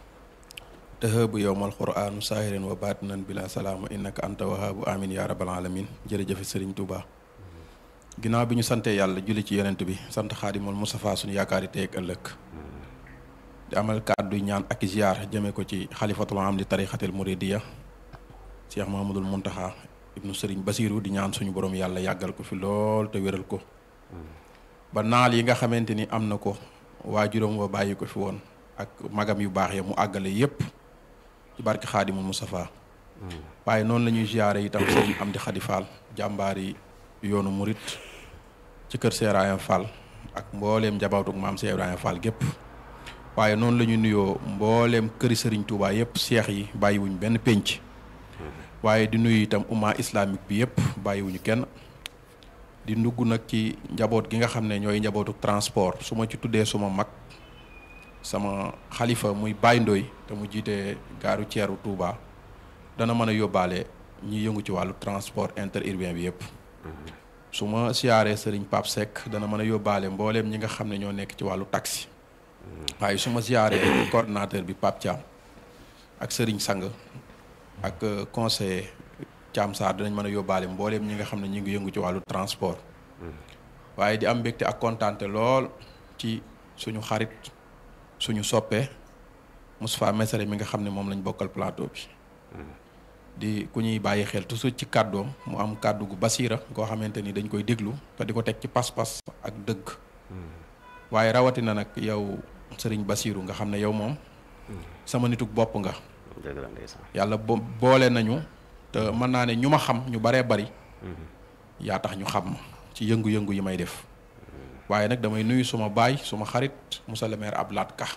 [SPEAKER 7] tëhëbu yowmal quraan saahirin wa baatinan bila salaama innaka anta wahaabu amin ya rabbal alamin jërëjëfe sëriñ Touba ginnaaw bi ñu santee yàlla julli ci yonent bi sant xaadimul Mustafa suñu yaakaari tey ak ëllëg di amal kàddu ñaan ak ziar jëme ko ci xalifatul am di tarixatil muridiya Cheikh Mahamadul Muntaxa ibnu Sëriñ Basiru di ñaan suñu borom yàlla yàggal ko fi lool te wéral ko ba naal yi nga xamante ni am na ko waajuram wa bàyyi ko fi woon ak magam yu baax ya mu àggale yépp ci barke xaadimul Mustafa waaye noonu la ñuy ziare itam sëriñ Amdi Xadi Fall jàmbaar yi yoonu murit ci kër Cheikh Ibrahima Fall ak mbooleem njabootug maam Cheikh Ibrahima Fall gépp waaye noonu la ñu nuyoo mbooleem këri sëriñ Touba yépp seex yi bàyyiwuñ benn pénc waaye di nuyu itam umma islamique bi yëpp bàyyiwuñu kenn di ndugg nag ci njaboot gi nga xam ne ñooy njabootu transport su ma ci tuddee suma mag sama xalifa muy Baye Ndoy te mu jiite gaaru ceeru Touba dana mën a yóbbaale ñi yëngu ci wàllu transport interurbain bi yëpp su ma siyaaree sëriñ Pape Seck dana mën a yóbbaale mbooleem ñi nga xam ne ñoo nekk ci wàllu taxi waaye su ma siyaaree coordinateur bi Pape Thiam ak sëriñ Sang ak conseiller Thiam Sarr dinañ mën a yóbbaale mbooleem ñi nga xam ne ñu ngi yëngu ci wàllu transport waaye di am mbégte ak kontaante lool ci suñu xarit suñu soppe Moustapha Messere mi nga xam ne moom lañ bokkal plateau bi di ku ñuy bàyyi xel toujours ci kàddoom mu am kàddu gu basiira goo xamante ni dañ koy déglu te di ko teg ci pas-pas ak dëgg waaye rawatina nag yow sëriñ Basiiru nga xam ne yow moom sama nituk bopp nga
[SPEAKER 5] dëgg la ndeysaan
[SPEAKER 7] yàlla bo boole nañu te mën naa ne ñu ma xam ñu baree bari yaa tax ñu xam ma ci yëngu-yëngu yi may def waaye nag damay nuyu suma baay suma xarit Moussa le maire Ablaat Ka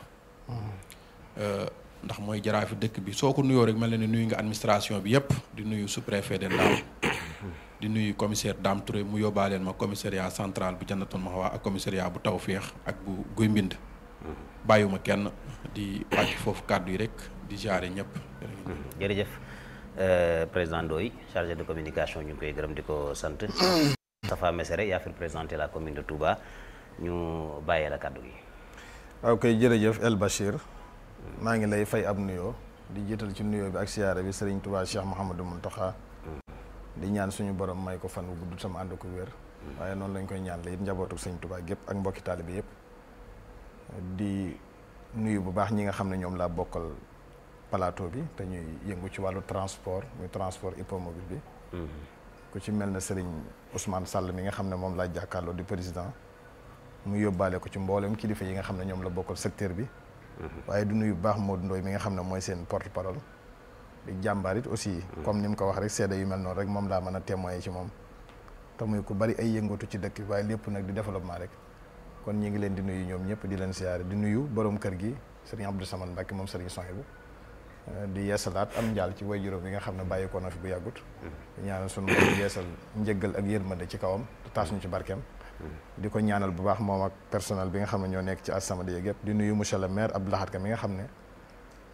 [SPEAKER 7] ndax mooy jaraafi dëkk bi soo ko nuyoo rek mel na ne nuyu nga administration bi yépp di nuyu sous-préfet de Ndam di nuyu commissaire Dame Touré mu yóbbaaleel ma commissariat central bu Jannatul Mahwa ak commissariat bu Tawféex ak bu Guy Mbind bàyyiwuma kenn di wàcc foofu kàddu yi rek di jaare ñëpp
[SPEAKER 5] jërëjëf président Ndoye chargé de communication ñu ngi koy gërëm di ko sant Moustapha Messere yaa fi représenté la commune de Touba ñu bàyyee la kàddu gi
[SPEAKER 8] waaw kay jërëjëf El Bachir maa ngi lay fay ab nuyoo di jiital ci nuyoo bi ak siyaare bi Serigne Touba Cheikh Mouhamadou Mountakha di ñaan suñu borom may ko fan wu gudd sama ànd ko wér waaye noonu lañ koy ñaan la it njabootu Serigne Touba gépp ak mbokki taalibe yëpp di nuyu bu baax ñi nga xam ne ñoom laa bokkal plateau bi te ñuy yëngu ci wàllu transport muy transport hippomobile bi ku ci mel ne Serigne Ousmane Sall mi nga xam ne moom laa jàkkaarloo di président mu yóbbaale ko ci mboolem kilifa yi nga xam ne ñoom la bokkal secteur bi waaye du nuyu bu baax Modou Ndoye mi nga xam ne mooy seen porte parole di jàmbaar it aussi comme ni mu ko wax rek seede yu mel noonu rek moom laa mën a témoigner ci moom te muy ku bari ay yëngatu ci dëkk bi waaye lépp nag di développement rek kon ñi ngi leen di nuyu ñoom ñëpp di leen siyaare di nuyu borom kër gi Serigne Abdou Samane Mbacke moom Serigne Sohaibou di yeesalaat am njaal ci way juróom yi nga xam ne bàyyi ko na fi bu yàggut di ñaanal sunu borom yeesal njëggal ak yërmande ci kawam te taas ñu ci barkeem di ko ñaanal bu baax moom ak personnel bi nga xam ne ñoo nekk ci As-Samadiyya yëpp di nuyu monsieur le maire Abdou Lahad Ka mi nga xam ne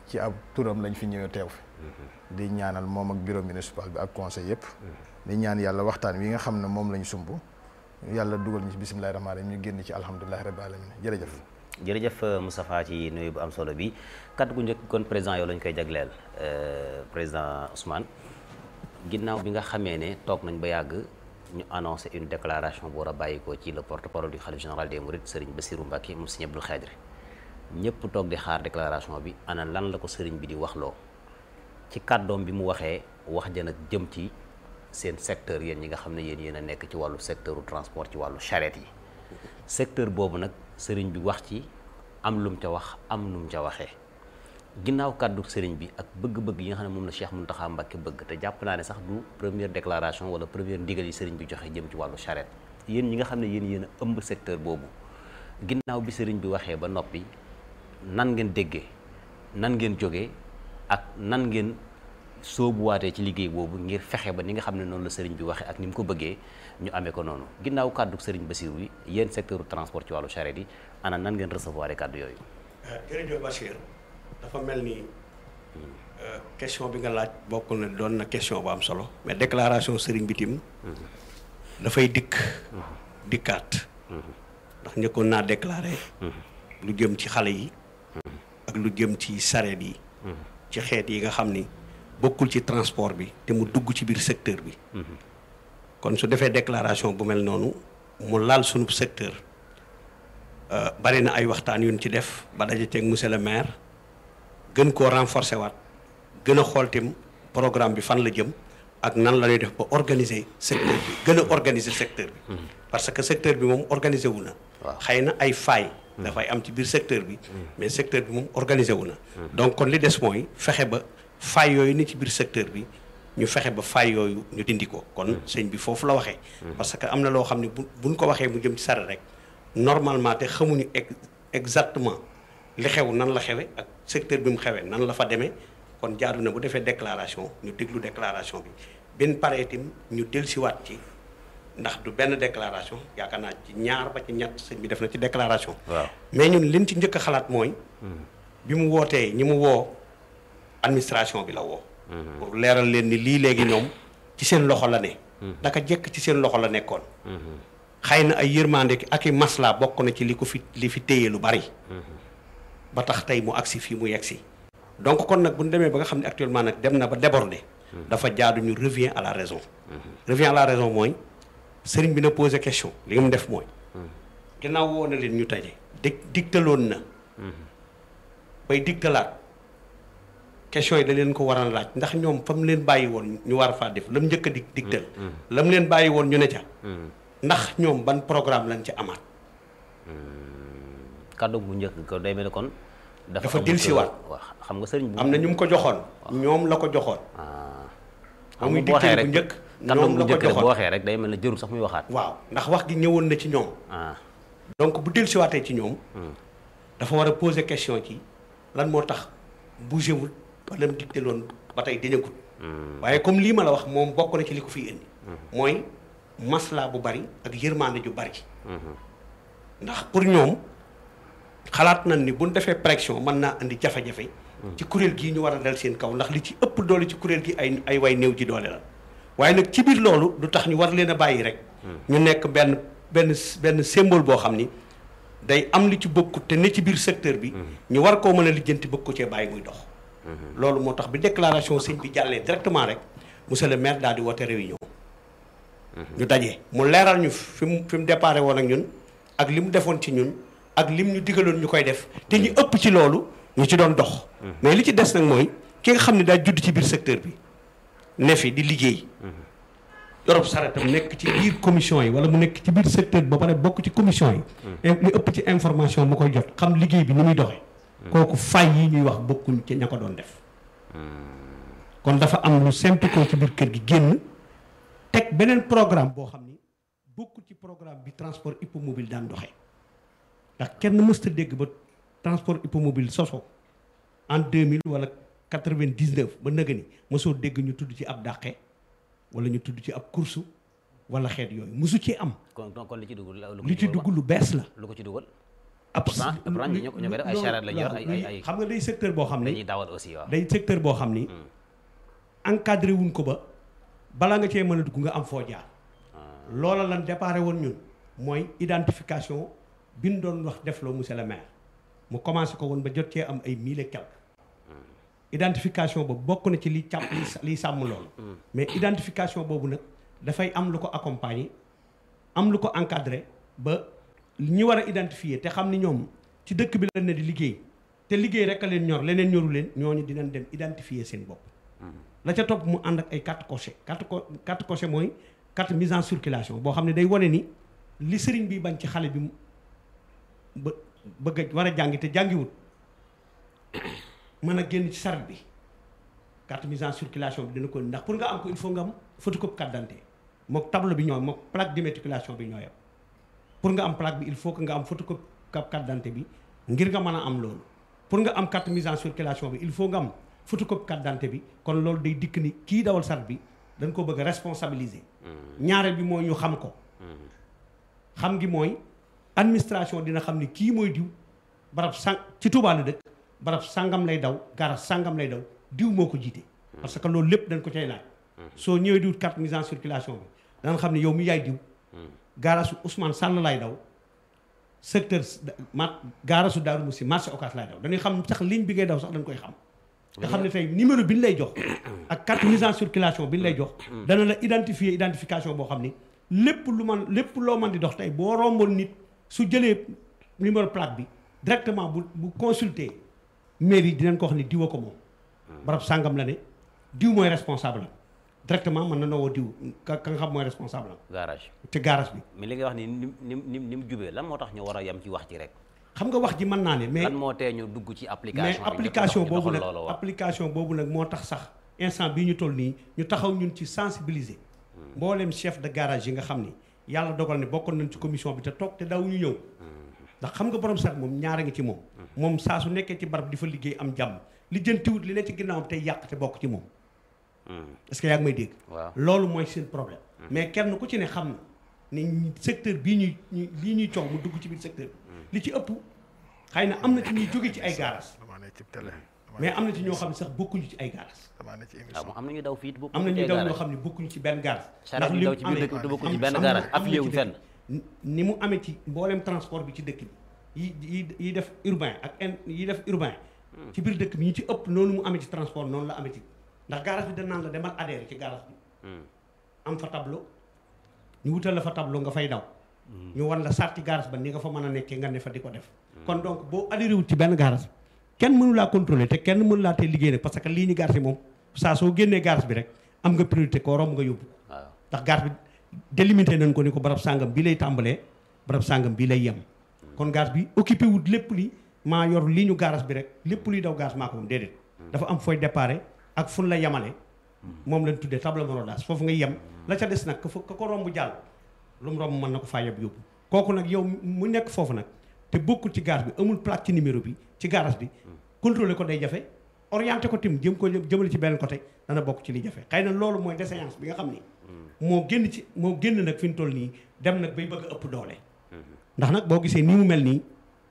[SPEAKER 8] ci ab turam lañ fi ñëwee teew fi di ñaanal moom ak bureau municipal bi ak conseil yëpp di ñaan yàlla waxtaan wi nga xam ne moom lañ sumb yàlla dugal ñu ci bisimilahi rahmaani rahim ñu génn ci alhamdulilahi rabbi alamin jërëjëf
[SPEAKER 5] jërëjëf Moustapha ci nuyu bu am solo bi kaddu gu njëkk kon président yow lañ koy jagleel président Ousmane ginnaaw bi nga xamee ne toog nañ ba yàgg ñu annoncé une déclaration bu war a bàyyikoo ci le porte-parole du khalife général des mourides Serigne Bassirou Mbacké moom Serigne Abdou Khadre ñëpp toog di xaar déclaration bi ana lan la ko sëriñ bi di waxloo ci kàddoom bi mu waxee wax ja nag jëm ci seen secteur yéen ñi nga xam ne yéen yéen a nekk ci wàllu secteur transport ci wàllu charrette yi secteur boobu nag sëriñ bi wax ci am lum ca wax am num ca waxee ginnaaw kàddu sëriñ bi ak bëgg-bëgg yi nga xam ne moom la Cheikh Mountakha Mbacké bëgg te jàpp naa ne sax du première déclaration wala première ndigal yi sëriñ bi joxe jëm ci wàllu charrette yéen ñi nga xam ne yéen yéen a ëmb secteur boobu ginnaaw bi sëriñ bi waxee ba noppi nan ngeen déggee nan ngeen jógee ak nan ngeen soobuwaatee ci liggéey boobu ngir fexe ba ni nga xam ne noonu la sëriñ bi waxee ak ni mu ko bëggee ñu amee ko noonu ginnaaw kàddu sëriñ Bassirou yi yéen secteur transport ci wàllu charrette yi ana nan ngeen recevoir kàddu yooyu.
[SPEAKER 6] jërëjëf Bachir dafa mel ni question bi nga laaj bokk na doon na question bu am solo mais déclaration sëriñ bi tim dafay dikk dikkaat ndax njëkkoon naa déclaré lu jëm ci xale yi ak lu jëm ci sareet yi ci xeet yi nga xam ni bokkul ci transport bi te mu dugg ci biir secteur bi kon su defee déclaration bu mel noonu mu laal sunu secteur bari na ay waxtaan yuñ ci def ba daje teeg monsieur le maire gën koo renforcer waat gën a xool tim programme bi fan la jëm ak nan la ñuy def ba organiser secteur bi gën a organiser secteur bi parce que secteur bi moom organiser wu na xëy na ay failles dafay am ci biir secteur bi mais secteur bi moom organisé wu na donc kon li des mooy fexe ba failles yooyu ni ci biir secteur bi ñu fexe ba failles yooyu ñu dindi ko kon sëñ bi foofu la waxee parce que am na loo xam ne bu buñ ko waxee mu jëm ci sare rek normalement te xamuñu exactement li xew nan la xewe ak secteur bi mu xewee nan la fa demee kon jaadu na bu defee déclaration ñu déglu déclaration bi benn pare itam ñu dellusiwaat ci ndax du benn déclaration yaakaar naa ci ñaar ba ci ñett sëñ bi def na ci déclaration.
[SPEAKER 5] waaw
[SPEAKER 6] mais ñun liñ ci njëkk a xalaat mooy. bi mu wootee ñi mu woo administration bi la woo. pour leeral leen ni lii léegi ñoom ci seen loxo la ne. daka jekk ci seen loxo la nekkoon. xëy na ay yërmande ak i masla bokk na ci li ko fi li fi téye lu bari. ba tax tey mu agsi fii mu yegsi. donc kon nag bu ñu demee ba nga xam ne actuellement nag dem na ba débordé. dafa jaadu ñu revient à la raison. revient à la raison mooy. sëriñ bi na posé question li mu def mooy ginnaaw woo na leen ñu taje dig digtaloon na bay digtalaat question yi da leen ko war a laaj ndax ñoom fa mu leen bàyyi woon ñu war faa def la mu njëkk a dig digtal la mu leen bàyyi woon ñu ne ca ndax ñoom ban programme lañ ci amaat
[SPEAKER 5] kàddu bu njëkk ko day mel ne kon
[SPEAKER 6] dafa dellusiwaat
[SPEAKER 5] waaw xam nga sëriñ bu
[SPEAKER 6] am na ñu mu ko joxoon ñoom la ko joxoon
[SPEAKER 5] xam
[SPEAKER 6] muy
[SPEAKER 5] nga bu waxee
[SPEAKER 6] digtal
[SPEAKER 5] rek
[SPEAKER 6] bu njëkk
[SPEAKER 5] kàddu
[SPEAKER 6] ñoom
[SPEAKER 5] bu
[SPEAKER 6] la ko
[SPEAKER 5] njëkk rek bu
[SPEAKER 6] joxoon
[SPEAKER 5] waxee rek day mel ne jërul sax muy waxaat
[SPEAKER 6] waaw ndax wax gi ñëwoon na ci ñoom
[SPEAKER 5] ah
[SPEAKER 6] donc bu dellusiwaatee ci ñoom dafa war a poser question ci lan moo tax bougé wul ba lam digte loon ba tey dañagut waaye comme lii ma la wax moom bokk na ci li ko fiy indi mooy masla bu bari ak yërmande ju bari ndax pour ñoom xalaat nañ ni buñ defee pression mën naa indi jafe-jafe ci kuréel gii ñu war a dal seen kaw ndax li ci ëpp doole ci kuréel gi ay ay way néew ji doole la waaye nag ci biir loolu du tax ñu war leen a bàyyi rek ñu nekk benn benn benn symbole boo xam ni day am li ci bokkut te ne ci biir secteur bi ñu war koo mën a lijjanti bëgg ko cee bàyyi muy dox loolu moo tax bi déclaration sëñ bi jàllee directement rek monsieur le maire daal di woote réunion ñu daje mu leeral ñu fi mu fi mu déparé woon ak ñun ak li mu defoon ci ñun ak lim ñu digaloon ñu koy def te ñu ëpp ci loolu ñu ci doon dox mais li ci des nag mooy ki nga xam ne daa judd ci biir secteur bi ne fi di liggéey Europe saretam nekk ci biir commission yi wala mu nekk ci biir secteur bi ba pare bokk ci commission yi li ëpp ci information mu koy jot xam liggéey bi ni muy doxee kooku fay yi ñuy wax bokkuñ ci ña ko doon def kon dafa am lu simple ko ci biir kër gi génn teg beneen programme boo xam ni bokkul ci programme bi transport hippomobile daan doxee ndax kenn mësta dégg ba transport hippomobile soso en 2000 wala 99 ba nëga ni mosoo dégg ñu tudd ci ab dàqe wala ñu tudd ci ab course wala xeet yooyu mosu ci am
[SPEAKER 5] kon kon li ci dugg
[SPEAKER 6] li ci dugg lu bees la
[SPEAKER 5] lu ko ci dugal
[SPEAKER 6] ab
[SPEAKER 5] pourtant pourtant ñu ñoo koy def ay charrette lañ yor ay ay ay
[SPEAKER 6] xam nga day secteur boo xam
[SPEAKER 5] dañuy
[SPEAKER 6] ne
[SPEAKER 5] dawal aussi waaw.
[SPEAKER 6] day secteur boo xam ni encadré wuñ ko ba balaa nga cee mën a dugg nga am foo jaar loola lan déparé woon ñun mooy identification bi ñu doon wax defloo monsieur le maire mu commencé ko woon ba jot cee am ay mille et quelques identification boobu bokk na ci li càmm li liy sàmm loolu mais identification boobu nag dafay am lu ko accompagner am lu ko encadré ba ñi war a identifier te xam ni ñoom ci dëkk bi la ne di liggéey te liggéey rek a leen ñor leneen ñoru leen ñooñu dinañ dem identifier seen bopp la ca topp mu ànd ak ay carte coché carte co carte coché mooy carte mise en circulation boo xam ne day wane ni li sëriñ bi bañ ci xale bi mu ba bëgg a war a jàngi te jàngiwut mën a génn ci saret bi carte mise en circulation bi dina ko ndax pour nga am ko il faut nga am photocopie carte d'identité mook tableau bi ñooy mook plaque d'immatriculation bi ñooyam pour nga am plaque bi il faut que nga am photocopie carte d'identité bi ngir nga mën a am loolu pour nga am carte mise en circulation bi il faut nga am photocopie carte d'identité bi kon loolu day dikk ni kii dawal saret bi dañ ko bëgg a responsabiliser ñaareel bi mooy ñu xam ko xam gi mooy administration dina xam ni kii mooy diw barab sang ci Touba la dëkk barab sangam lay daw gaara sangam lay daw diw moo ko jiite parce que loolu lépp dañ ko cay laaj soo ñëwee diwut carte mise en circulation bi danañ xam ne yow mi yaay diw gaarasu Ousmane Sall lay daw secteur ma gaarasu Daaru Musi marché Ocass lay daw dañuy xam sax ligne bi ngay daw sax dañ koy xam nga xam ne tey numéro bi ñu lay jox ak carte mise en circulation bi ñu lay jox dana la identifier identification boo xam ni lépp lu man lépp loo man di dox tey boo romboon nit su jëlee numéro plaque bi directement bu bu consulter mairie dinañ ko wax ni diwa ko moom barab sàngam la ne diw mooy responsable am directement mën na noo woo diw ka ka nga xam mooy responsable am
[SPEAKER 5] garage
[SPEAKER 6] te garage bi
[SPEAKER 5] mais li nga wax ni ni ni ni ni mu jubee lan moo tax ñu war a yem ci wax ci rek
[SPEAKER 6] xam nga wax ji mën naa ne mais
[SPEAKER 5] lan moo tee ñu dugg ci application
[SPEAKER 6] mais
[SPEAKER 5] bi
[SPEAKER 6] application
[SPEAKER 5] ñu
[SPEAKER 6] boobu
[SPEAKER 5] doxal
[SPEAKER 6] nag
[SPEAKER 5] loolu waaw.
[SPEAKER 6] application boobu nag moo tax sax instant bii ñu toll nii ñu taxaw ñun ci sensibiliser mboolem chef de garage yi nga xam ni yàlla dogal ne bokkoon nañ ci commission bi te toog te daw ñu ñëw ndax xam nga borom sax moom ñaara ngi ci moom moom saa su nekkee ci barab di fa liggéey am jàmm li jëntiwut li ne ci ginnaawam tey yàq te bokk ci moom est-ce que yaa ngi may dégg
[SPEAKER 5] waaw
[SPEAKER 6] loolu mooy seen problème mais kenn ku ci ne xam na ne secteur bii ñuy ñu lii ñuy coow mu dugg ci biir secteur bi li ci ëpp xëy na am na ci ñuy jóge ci ay garage
[SPEAKER 8] damaa ne ci télé
[SPEAKER 6] mais am na ci ñoo xam ne sax bokkuñu ci ay garage
[SPEAKER 8] damaa ne ci
[SPEAKER 5] waaw
[SPEAKER 8] émission
[SPEAKER 5] moom am na ñu daw fii bokk
[SPEAKER 6] am na ñuy daw ñoo xam ne bokkuñu ci benn garage
[SPEAKER 5] charrette yi daw ci biir dëkk bi te bokkuñu ci benn garage affilié wuñ fenn
[SPEAKER 6] ni mu amee ci mboolem transport bi ci dëkk bi yi yi yi def urbain ak in yi def urbain ci biir dëkk bi ñu ci ëpp noonu mu amee ci transport noonu la amee ci ndax garage bi dañ naan la demal adhéré ci garage bi am fa tableau ñu wutal la fa tableau nga fay daw ñu wan la sarti garage ba ni nga fa mën a nekkee nga ne fa di ko def kon donc boo adhéré wut ci benn garage kenn mënu laa contrôler te kenn mënu laa tee liggéey nag parce que lii ñu garage moom saa soo génnee garage bi rek am nga priorité koo romb nga yóbbu
[SPEAKER 5] waaw
[SPEAKER 6] ndax garage bi délimité nañ ko ni ko barab sàngam bii lay tàmbalee barab sàngam bii lay yem kon garage bi occupé wut lépp li maa yor lii ñu garage bi rek lépp luy daw garage maa ko moom déedéet dafa am fooy déparé ak fun la yemale moom lañ tuddee table monodage foofu nga yem la ca des nag ka fa ka ko romb jàll lu mu romb mën na ko faa yeb yóbbu kooku nag yow mu nekk foofu nag te bokkul ci garage bi amul plaque ci numéro bi ci garage bi contrôler ko day jafe orienté ko tim jëm ko jëmale ci beneen côté dana bokk ci li jafe xëy na loolu mooy déséance bi nga xam ni moo génn ci moo génn nag fi ñu toll nii dem nag bay bëgg a ëpp doole ndax nag boo gisee nii mu mel nii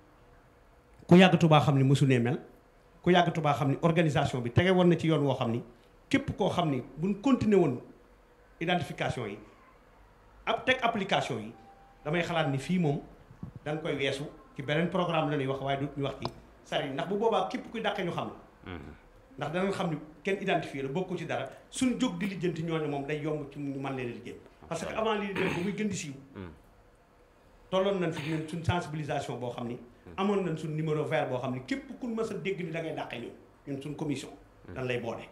[SPEAKER 6] ku yàgg Tuubaa xam ni mësu nee mel ku yàgg Tuubaa xam ni organisation bi tege woon na ci yoon woo xam ni képp koo xam ni buñ continuer woon identification yi ab teg application yi damay xalaat ni fii moom dañ koy weesu ci beneen programme la ñuy wax waaye du ñu wax ci sari ndax bu boobaa képp kuy dàqe ñu xam la ndax danañ xam ni kenn identifié la bokku ci dara suñ jóg di lijjanti ñooñu moom day yomb ci ñu mën leen a lijjanti parce que avant lii dem ba muy gën di siiw tolloon nañ fi ñun suñ sensibilisation boo xam ni amoon nañ suñ numéro vert boo xam ni képp ku mës a dégg ni da ngay dàqe ñun ñun suñ commission dañ lay boole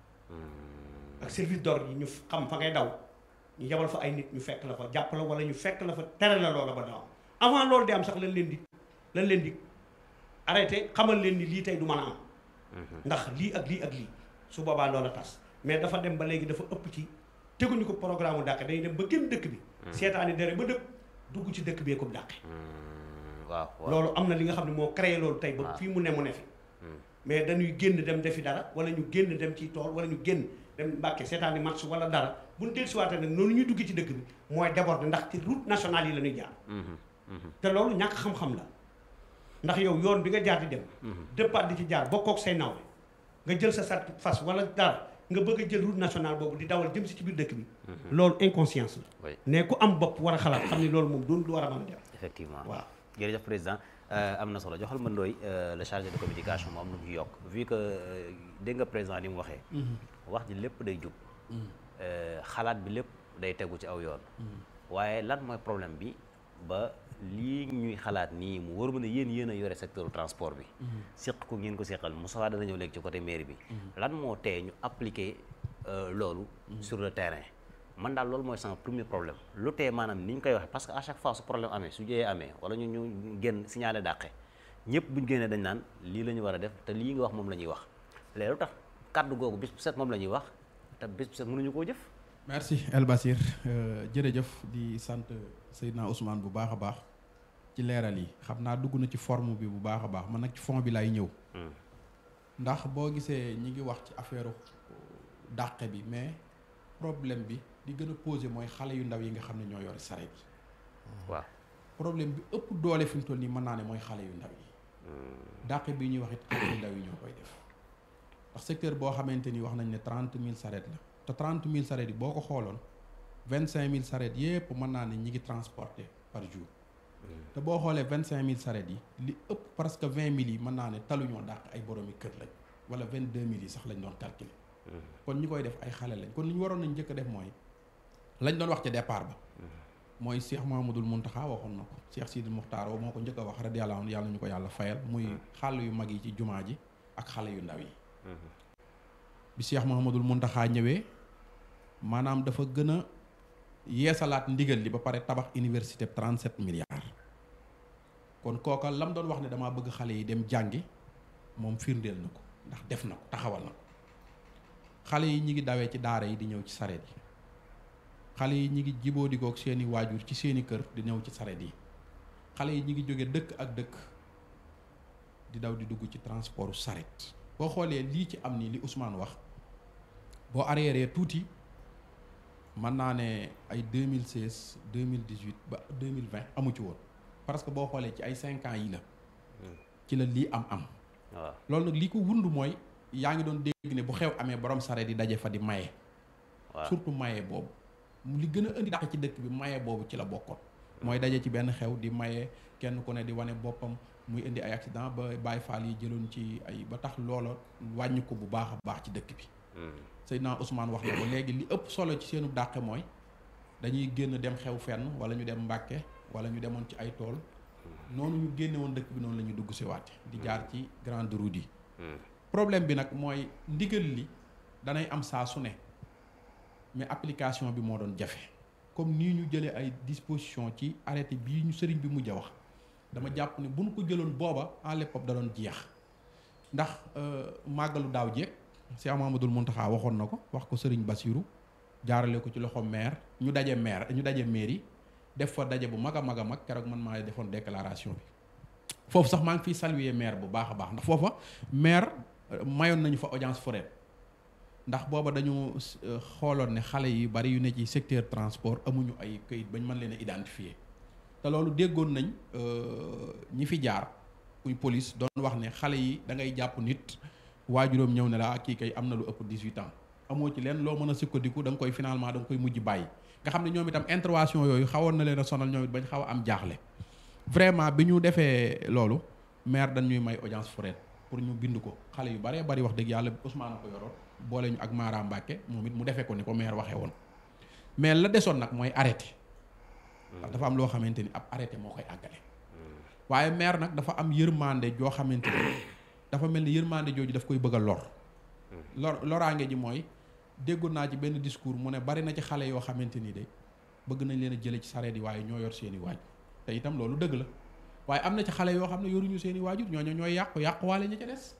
[SPEAKER 6] ak service d'ordre yi ñu xam fa ngay daw ñu yebal fa ay nit ñu fekk la fa jàpp la wala ñu fekk la fa tere la loola ba daw avant loolu di am sax lañ leen di lañ leen di arrêté xamal leen ni lii tey du mën a am ndax lii ak lii ak lii su boobaa loola tas mais dafa dem ba léegi dafa ëpp ci teguñu ko programme mu dàqe dañuy dem ba génn dëkk bi seetaani dere ba dëkk dugg ci dëkk bee ko dàqe
[SPEAKER 5] waaw waaw
[SPEAKER 6] loolu am na li nga xam ne moo créé loolu tey ba
[SPEAKER 5] waaw.
[SPEAKER 6] fii mu ne mu ne fi mais dañuy génn dem defi dara wala ñu génn dem ci tool wala ñu génn dem mbàkke seetaani match wala dara bu ñu dellusiwaatee nag noonu ñuy dugg ci dëkk bi mooy déborder ndax ci route nationale yi la ñuy jaar te loolu ñàkk xam-xam la ndax yow yoon bi nga jaar di dem départ di ci jaar bokkook say naw nga jël sa sat fas wala dara nga bëgg a jël route nationale boobu di dawal jëm si ci biir dëkk bi loolu inconscience la
[SPEAKER 5] Oui.
[SPEAKER 6] ne ku am bopp war a xalaat xam ni loolu moom doon lu war a mën a def
[SPEAKER 5] effectivement
[SPEAKER 6] waaw
[SPEAKER 5] jërëjëf président Euh, am na solo joxal ma ndooy euh, le chargé de communication moom lu mu ci yokk vu que euh, dégg nga président ni mu waxee wax ji lépp day jub Euh, xalaat bi lépp day tegu ci aw yoon waaye lan mooy problème bi ba lii ñuy xalaat nii mu wóor ma ne yéen yéen a yore secteur transport bi seq ko ngeen ko seqal Moussa dana ñëw léegi ci côté mairie bi lan moo tee ñu appliquer euh, loolu sur le terrain man daal loolu mooy sama premier problème lu tee maanaam ni ñu koy waxee parce que à chaque fois su problème amee su jëyee amee wala ñu ñu génn signalé dàqe ñëpp buñ génnee dañ naan lii la ñu war a def te lii nga wax moom la ñuy wax léegi lu tax kàddu googu bis bu set moom la ñuy wax te bis bu set mënuñu koo jëf
[SPEAKER 7] merci El Basir euh, jërëjëf di sant Seydina Ousmane bu baax a baax ci leeral yi xam naa dugg na ci forme bi bu baax a baax man nag ci fond bi laay ñëw ndax boo gisee ñi ngi wax ci affaire dàqe bi mais problème bi di gën a posé mooy xale yu ndaw yi nga xam ne ñoo yore saret yi
[SPEAKER 5] waaw
[SPEAKER 7] problème bi ëpp doole fi mu toll nii mën naa ne mooy xale yu ndaw yi dàqe bi ñuy wax it xale yu ndaw yi ñoo koy def ndax secteur boo xamante ni wax nañ ne trente mille saret la te trente mille saret yi boo ko xooloon vingt cinq mille saret yépp mën naa ne ñi ngi transporté par jour te boo xoolee vingt cinq mille saret yi li ëpp presque vingt mille yi mën naa ne taluñoo dàq ay boroomi kër lañ wala vingt deux mille yi sax lañ doon calculer kon ñi koy def ay xale lañ kon li ñu waroon nañ njëkk a def mooy lañ doon wax ca départ ba mooy Cheikh Mahamadul Muntaxa waxoon na ko Cheikh Sidil Muxtaar moo ko njëkk a wax radiyallaahu anhu yàlla ñu ko yàlla fayal muy xàll yu mag yi ci jumaa ji ak xale yu ndaw yi bi Cheikh Mahamadul Muntaxa ñëwee maanaam dafa gën a yeesalaat ndigal li ba pare tabax université 37 milliards kon kooka lam doon wax ne damaa bëgg xale yi dem jàngi moom firndeel na ko ndax def na ko taxawal na ko xale yi ñi ngi dawee ci daara yi di ñëw ci sareet yi xale yi ñi ngi jiboo dikook seeni waajur ci seeni kër di ñëw ci sareet yi xale yi ñi ngi jóge dëkk ak dëkk di daw di dugg ci transportu sareet boo xoolee lii ci am nii li Ousmane wax boo arrière tuuti mën naa ne ay 2016 2018 ba 2020 amu ci woon parce que boo xoolee ci ay cinq ans yi la ci la lii am am
[SPEAKER 5] waaw
[SPEAKER 7] loolu nag li ko wund mooy yaa ngi doon dégg ne bu xew amee borom sareet yi daje fa di maye
[SPEAKER 5] waaw
[SPEAKER 7] surtout maye boobu li gën a indi dàq ci dëkk bi maye boobu ci la bokkoon mooy daje ci benn xew di maye kenn ku ne di wane boppam muy indi ay accident ba Baye Fall yi jëloon ci ay ba tax loola wàññi ko bu baax a baax ci dëkk bi Seydina Ousmane wax na ko léegi li ëpp solo ci seenu dàqe mooy dañuy génn dem xew fenn wala ñu dem Mbàkke wala ñu demoon ci ay tool noonu ñu génne woon dëkk bi noonu la ñu dugg si waate di jaar ci grande route yi problème bi nag mooy ndigal li danay am saa su ne mais application bi moo doon jafe comme nii ñu jëlee ay disposition ci arrêté bii ñu sëriñ bi mujj a wax dama jàpp ne bu ñu ko jëloon booba à l'époque da doon jeex ndax màggalu daaw jéeg Cheikh Mamadul Muntaxa waxoon na ko wax ko sëriñ Basiru jaarale ko ci loxo maire ñu daje maire ñu daje mairie def fa daje bu mag a mag a mag keroog man maa defoon déclaration bi foofu sax maa ngi fiy saluer maire bu baax a baax ndax foofa maire mayoon nañu fa audience foraine ndax booba dañu xooloon ne xale yi bari yu ne ci secteur transport amuñu ay këyit bañ mën leen a identifier te loolu déggoon nañ ñi fi jaar kuy police doon wax ne xale yi da ngay jàpp nit waajuróom ñëw ne la kii kay am na lu ëpp 18 ans amoo ci leen loo mën a sukkandiku da nga koy finalement da nga koy mujj bàyyi nga xam ne ñoom itam intervention yooyu xawoon na leen a sonal ñoom it bañ xaw a am jaaxle vraiment bi ñu defee loolu maire dañ ñuy may audience foraine pour ñu bind ko xale yu baree bari wax dëgg yàlla Ousmane a ko yoroon boole ñu ak Mara Mbacke moom it mu defee ko ni ko maire waxee woon mais la desoon nag mooy arrêté ndax dafa am loo xamante ni ab arrêté moo koy àggale waaye maire nag dafa am yërmande joo xamante ni dafa mel ni yërmande jooju daf koy bëgg a lor lor loraange ji mooy déggoon naa ci benn discours mu ne bari na ci xale yoo xamante ni de bëgg nañ leen a jële ci sareet yi waaye ñoo yor seeni waajur te itam loolu dëgg la waaye am na ci xale yoo xam ne yoruñu seeni waajur ñooñu ñooy yàqu yàquwaale ña ca des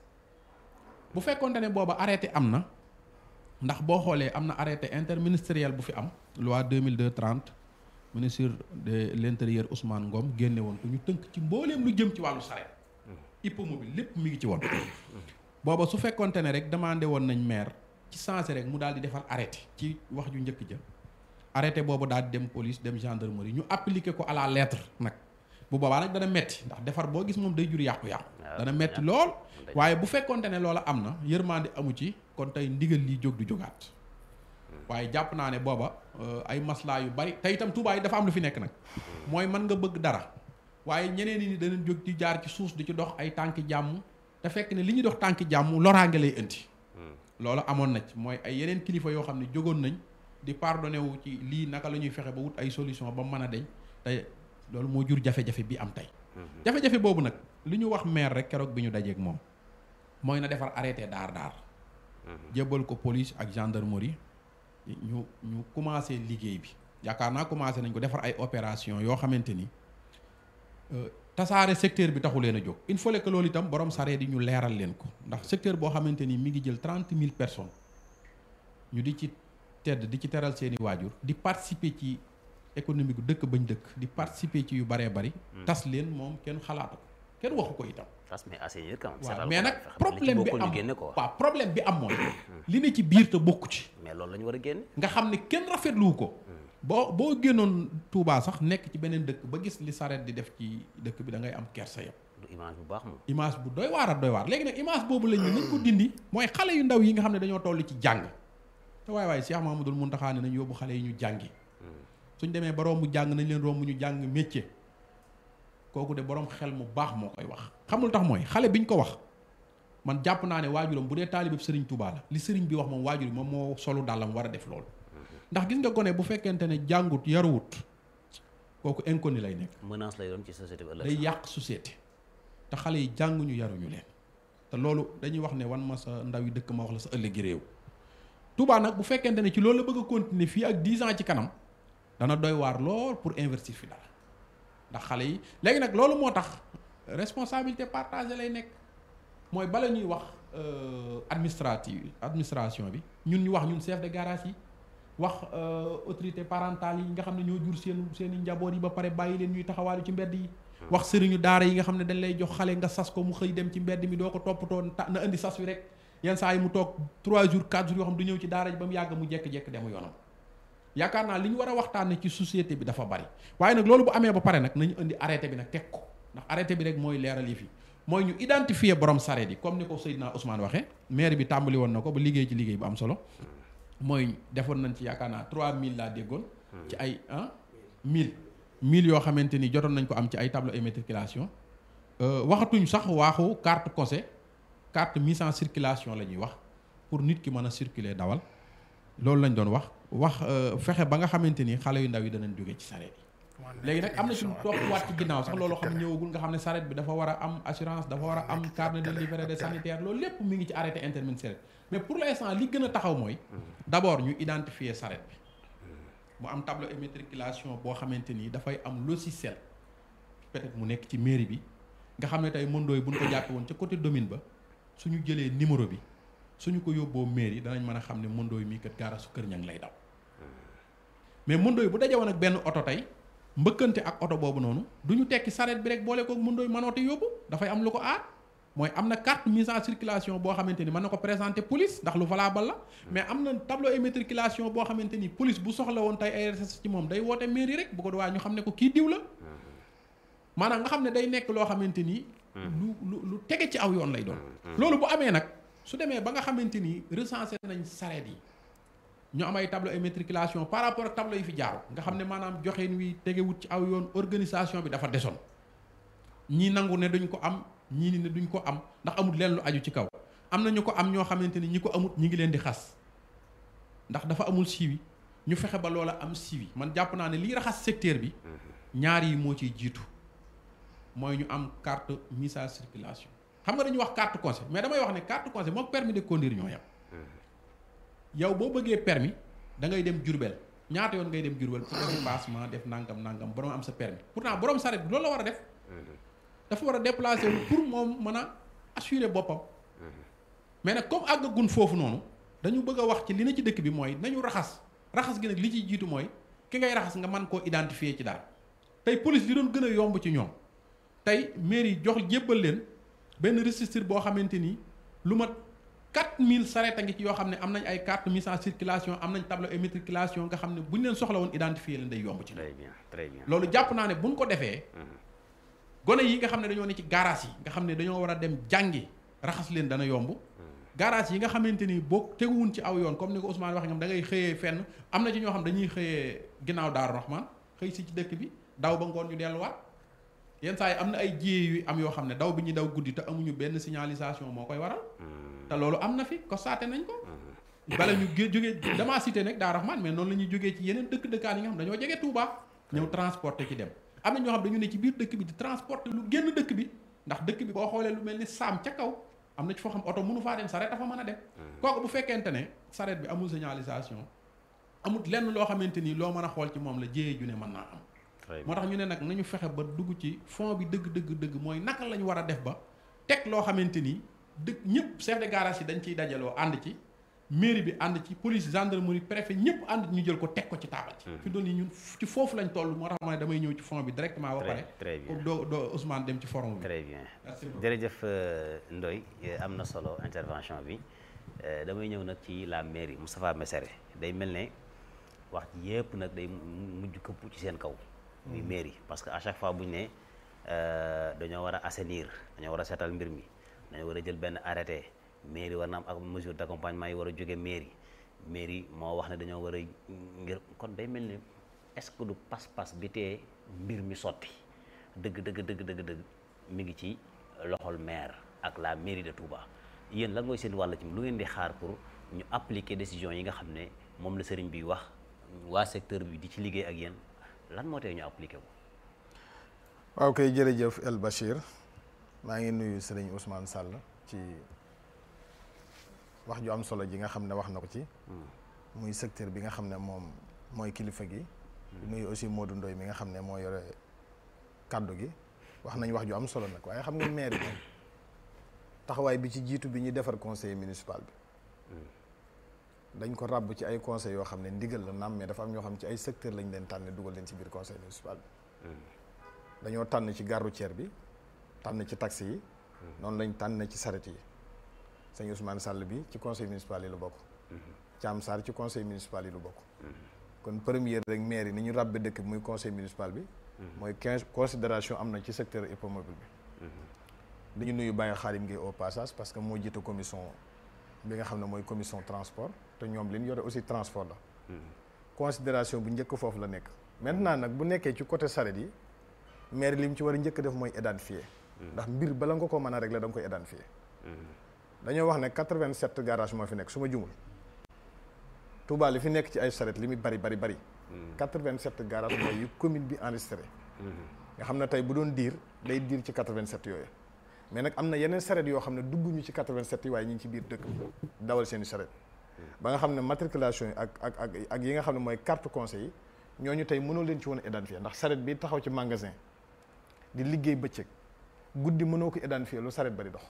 [SPEAKER 7] bu fekkoonte ne booba arrêté am na ndax boo xoolee am na arrêté interministériel bu fi am loi 2002 30 ministre de l'intérieur Ousmane Ngom génne woon ko ñu tënk ci mbooleem lu jëm ci wàllu sareet hippomobile lépp mi ngi ci woon booba su fekkoonte ne rek demandé woon nañ maire ci sensé rek mu daal di defar arrêté ci wax ju njëkk ja arrêté boobu daal di dem police dem gendarmerie ñu appliqué ko à la lettre nag
[SPEAKER 9] bu boobaa nag dana metti ndax defar boo gis moom day jur yàqu-yàqu
[SPEAKER 5] waaw,
[SPEAKER 9] dana metti
[SPEAKER 5] ñàkk.
[SPEAKER 9] lool
[SPEAKER 5] day-
[SPEAKER 9] waaye bu fekkonte ne loola am na yërmande amu ci kon tey ndigal lii jóg du jógaat waaye jàpp naa ne booba euh, ay maslaa yu bari te itam Touba yi dafa am lu fi nekk nag mooy mën nga bëgg dara waaye ñeneen ñi danañ jóg di jaar ci suus di ci dox ay tànki jàmm te fekk ne li ñuy dox tànki jàmm loraange lay indi loolu amoon na ci mooy ay yeneen kilifa yoo xam ne jógoon nañ di pardonné wu ci lii naka la ñuy fexe ba wut ay solution ba mën a deñ te loolu moo jur jafe-jafe bi am tey jafe-jafe boobu nag li ñu wax maire rek keroog bi ñu dajeeg moom mooy na defar arrêté daar daar jébbal ko police ak gendarmerie ñu ñu commencé liggéey bi yaakaar naa commencé nañ ko defar ay opération yoo xamante ni euh, tasaare secteur bi taxu leen a jóg il faut que loolu itam borom saree di ñu leeral leen ko ndax secteur boo xamante ni mi ngi jël trente mille personnes ñu di ci tedd di ci teral seeni waajur di participer ci économie gu dëkk bañ dëkk di participer ci yu baree bari tas leen moom kenn xalaatu ko kenn waxu ko itam
[SPEAKER 5] tas mais assainir quand même
[SPEAKER 9] waaw
[SPEAKER 5] seetal
[SPEAKER 9] mais
[SPEAKER 5] ko,
[SPEAKER 9] nag
[SPEAKER 5] fexe ba li ci
[SPEAKER 9] problème bi
[SPEAKER 5] bokkul ñu
[SPEAKER 9] am
[SPEAKER 5] génne ko
[SPEAKER 9] waaw problème bi am mooy li ne ci biir te bokku ci
[SPEAKER 5] mais loolu la ñu war a génne
[SPEAKER 9] nga xam ne kenn rafetluwu ko boo boo génnoon Touba sax nekk ci beneen dëkk ba gis li saret di def ci dëkk bi da ngay am kersa yow
[SPEAKER 5] du image bu baax moom
[SPEAKER 9] image bu doy waar a doy waar léegi nag image boobu la ñu nañ ko dindi mooy xale yu ndaw yi nga xam ne dañoo toll ci jàng te waay waay Cheikh Mamadou Mountakha ne nañ yóbbu xale yi ñu jàngi suñ demee ba romb jàng nañ leen romb ñu jàng métier kooku de borom xel mu baax moo koy wax xamul tax mooy xale biñ ko wax man jàpp naa ne waajuram bu dee taalibeb sëriñ Touba la li sëriñ bi wax moom waajur yi moom moo solu dàllam war a def loolu ndax gis nga gone bu fekkente ne jàngut yaruwut kooku inconnu lay nekk
[SPEAKER 5] menace lay doon ci société bi ëllëg
[SPEAKER 9] day
[SPEAKER 5] sax.
[SPEAKER 9] yàq société te xale yi jànguñu yaruñu leen te loolu dañuy wax ne wan ma sa ndaw yi dëkk ma wax la sa ëllëgi réew Touba nag bu fekkente ne ci loolu la bëgg a continuer fii ak 10 ans ci kanam dana doy waar lool pour investir fi dara ndax xale yi léegi nag loolu moo tax responsabilité partagée lay nekk mooy bala ñuy wax euh, administrative administration bi ñun ñu wax ñun chef de garage yi wax euh, autorité parentale yi nga xam ne ñoo jur seen seen i njaboot yi ba pare bàyyi leen ñuy taxawaalu ci mbedd yi wax sëriñu daara yi nga xam ne dañ lay jox xale nga sas ko mu xëy dem ci mbedd mi doo ko toppatoo ta- na indi sas wi rek yenn saa yi mu toog 3 jours 4 jours yoo xam du ñëw ci daara ji ba mu yàgg mu jekk-jekk demu yoonam yaakaar naa li ñu war a waxtaanee ci société bi dafa bari waaye nag loolu bu amee ba pare nag nañu indi arrêté bi nag teg ko ndax arrêté bi rek mooy leeral yi fi mooy ñu identifier borom sareet yi comme ni ko Seydina Ousmane waxee maire bi tàmbali woon na ko ba liggéey ci liggéey bu am solo mooy defoon nañ ci yaakaar naa 3000 laa déggoon. ci ay ah 1000. 1000 yoo xamante ni jotoon nañ ko am ci ay tableau immatriculation waxatuñ sax waaxu carte cosé carte mise en circulation la ñuy wax pour nit ki mën a circuler dawal loolu lañ doon wax wax fexe ba nga xamante ni xale yu ndaw yi danañ jóge ci sareet yi léegi nag am na ci topp waat ci ginnaaw sax loolu xam ñëwagul nga xam ne sareet bi dafa war a am assurance dafa war a am carnet de livret de sanitaire loolu lépp mi ngi ci arrêté interministériel mais pour l'instant li gën a taxaw mooy d'abord ñu identifier sareet bi mu am tableau immatriculation boo xamante ni dafay am logiciel peut-être mu nekk ci mairie bi nga xam ne tey mëndooy buñ ko jàppe woon ca côté domine ba suñu jëlee numéro bi suñu ko yóbboo mairie danañ mën a xam ne mëndooy mii kat gaara su kër ñang lay daw mais mëndooy bu daje woon ak benn oto tey mbëkkante ak oto boobu noonu du ñu tekki sareet bi rek boole koog mëndooy mënoote yóbbu dafay am lu ko aar mooy am na carte mise en circulation boo xamante ni mën na ko présenter police ndax lu valable la mais am na tableau immatriculation boo xamante ni police bu soxla woon tey ay recherche ci moom day woote mairie rek bu ko waa ñu xam ne ko kii diw la maanaam nga xam ne day nekk loo xamante ni lu lu lu tege ci aw yoon lay doon loolu bu amee nag su demee ba nga xamante ni recensé nañ sareet yi ñu am ay tableau immatriculation par rapport ak tableau yi fi jaaru nga xam ne maanaam joxeen wi tegewut ci aw yoon organisation bi dafa desoon ñii nangu ne duñ ko am ñii ni ne duñ ko am ndax amul leen lu aju ci kaw am na ñu ko am ñoo xamante ni ñi ko amut ñi ngi leen di xas ndax dafa amul siiwi ñu fexe ba loola am siiwi man jàpp naa ne lii raxas secteur bi ñaar yi moo ciy jiitu mooy ñu am carte mise en circulation xam nga dañuy wax carte conseil mais damay wax ne carte conseil moom permis de conduire ñoo yam yow boo bëggee permis da ngay dem Jurbel ñaata yoon ngay dem Jurbel pour def passement def nangam nangam borom am sa permis pourtant borom saret bi loolu la war a def dafa war a déplacer wu pour moom mën a assurer boppam mais nag comme àggagun foofu noonu dañu bëgg a wax ci li na ci dëkk bi mooy nañu raxas raxas gi nag li ciy jiitu mooy ki ngay raxas nga mën koo identifier ci dara tey police li doon gën a yomb ci ñoom tey mairie jox jébbal leen benn registre boo xamante ni lu mat 4000 sareet a ngi ci yoo xam ne am nañ ay carte mise en circulation am nañ tableau immatriculation nga xam ne bu ñu leen soxla woon identifier leen day yomb ci
[SPEAKER 5] très bien très bien
[SPEAKER 9] loolu jàpp naa ne buñ ko defee gone yi nga xam ne dañoo ne ci garage yi nga xam ne dañoo war a dem jàngi raxas leen dana yomb garage yi nga xamante ni boo teguwun ci aw yoon comme ni ko Ousmane waxee ñoom da ngay xëyee fenn am na ci ñoo xam dañuy xëyee ginnaaw Daaru Rahman xëy si ci dëkk bi daw ba ngoon ñu delluwaat yenn saa yi am na ay jiyee yu am yoo xam ne daw bi ñuy daw guddi te amuñu benn signalisation moo koy waral te loolu am na fi constaté nañ ko bala ñu gé jógee damaa cité nag Daaru Rahman mais noonu la ñuy jógee ci yeneen dëkk dëkkaan yi nga xam dañoo jege Touba ñëw transporter ci dem am na ñoo xam dañu ne ci biir dëkk bi di transporter lu génn dëkk bi ndax dëkk bi boo xoolee lu mel ni saam ca kaw am na ci foo xam oto mënu faa dem saret dafa mën a dem kooku bu fekkente ne saret bi amul signalisation amul lenn loo xamante ni loo mën a xool ci moom la jéyee ju ne mën naa am moo tax ñu ne nag nañu fexe ba dugg ci fond bi dëgg dëgg dëgg mooy naka la ñu war a def ba teg loo xamante ni dëgg ñëpp chef de garage yi dañ ciy dajaloo ànd ci mairie bi ànd ci police gendarmerie préfet ñëpp ànd ñu jël ko teg ko ci taabal ci fi doon yi ñun ci foofu lañ toll moo tax ma ne damay ñëw ci fond bi directement ba pare
[SPEAKER 5] très bien
[SPEAKER 9] pour doo doo Ousmane dem ci forum bi
[SPEAKER 5] très bien
[SPEAKER 9] Merci beaucoup.
[SPEAKER 5] jërëjëf Ndoy am na solo intervention bi Euh, damay ñëw nag ci la mairie Moustapha Messere day mel ne wax ji yëpp nag day mu- mujj këpp ci seen kaw muy mairie parce que à chaque fois bu ñu ne euh, dañoo war a assainir dañoo war a seetal mbir mi dañoo war a jël benn arrêté mairie war na am ak mesure d'accompagnement yi war a jóge mairie mairie moo wax ne dañoo war a ngir kon day mel ne est-ce que du pas-pas bi tee mbir mi sotti dëgg dëgg dëgg dëgg dëgg mi ngi ci loxol maire ak la mairie de Touba yéen lan mooy seen wàll ci lu ngeen di xaar pour ñu appliquer décision yi nga xam ne moom la sëriñ bi wax waa secteur bi di ci liggéey ak yéen lan moo tee ñu appliquer ko.
[SPEAKER 8] waaw kay jërëjëf El Bachir maa ngi nuyu sëriñ Ousmane Sall ci wax ju am solo ji nga xam ne wax na ko ci muy secteur bi nga xam ne moom mooy kilifa gi di nuyu aussi Modou Ndoye mi nga xam ne moo yore kàddu gi wax nañ wax ju am solo nag waaye xam nga maire bi taxawaay bi ci jiitu bi ñuy defar conseil municipal bi dañ ko ràbb ci ay conseil yoo xam ne ndigal la naam mais dafa am ñoo xam ne ci ay secteur lañ leen tànne dugal leen ci biir conseil municipal bi dañoo tànn ci gare routière bi tànn ci taxi yi noonu lañ tànn ci saret yi sëñ Ousmane Sall bi ci conseil municipal yi lu bokk Thiam Sarr ci conseil municipal yi lu bokk kon première rek maire yi ni ñu ràbbe dëkk bi muy conseil municipal bi mooy quinze considération am na ci secteur hippomobile bi dañu nuyu Baye Xaalim Gueye au passage parce que moo jiite commission bi nga xam ne mooy commission transport te ñoom li ñu yore aussi transport la considération bu njëkk foofu la nekk maintenant nag bu nekkee ci côté saret yi maire li mu ci war a njëkk def mooy identifier ndax mbir bala nga ko mën a régler da nga koy identifier dañoo wax ne 87 garage moo fi nekk su ma jumul Touba li fi nekk ci ay saret li muy bari bari bari 87 garage mooy yu commune bi enregistré nga xam ne tey bu doon diir day diir ci 87 yooyu mais nag am na yeneen saret yoo xam ne dugguñu ci 87 yi waaye ñu ngi ci biir dëkk bi dawal seen i saret ba nga xam ne matriculation yi ak ak ak ak yi nga xam ne mooy carte conseil yi ñooñu tey mënoo leen ci woon a identifier ndax saret bi taxaw ci magasin di liggéey bëccëg guddi mënoo ko identifier lu saret ba di dox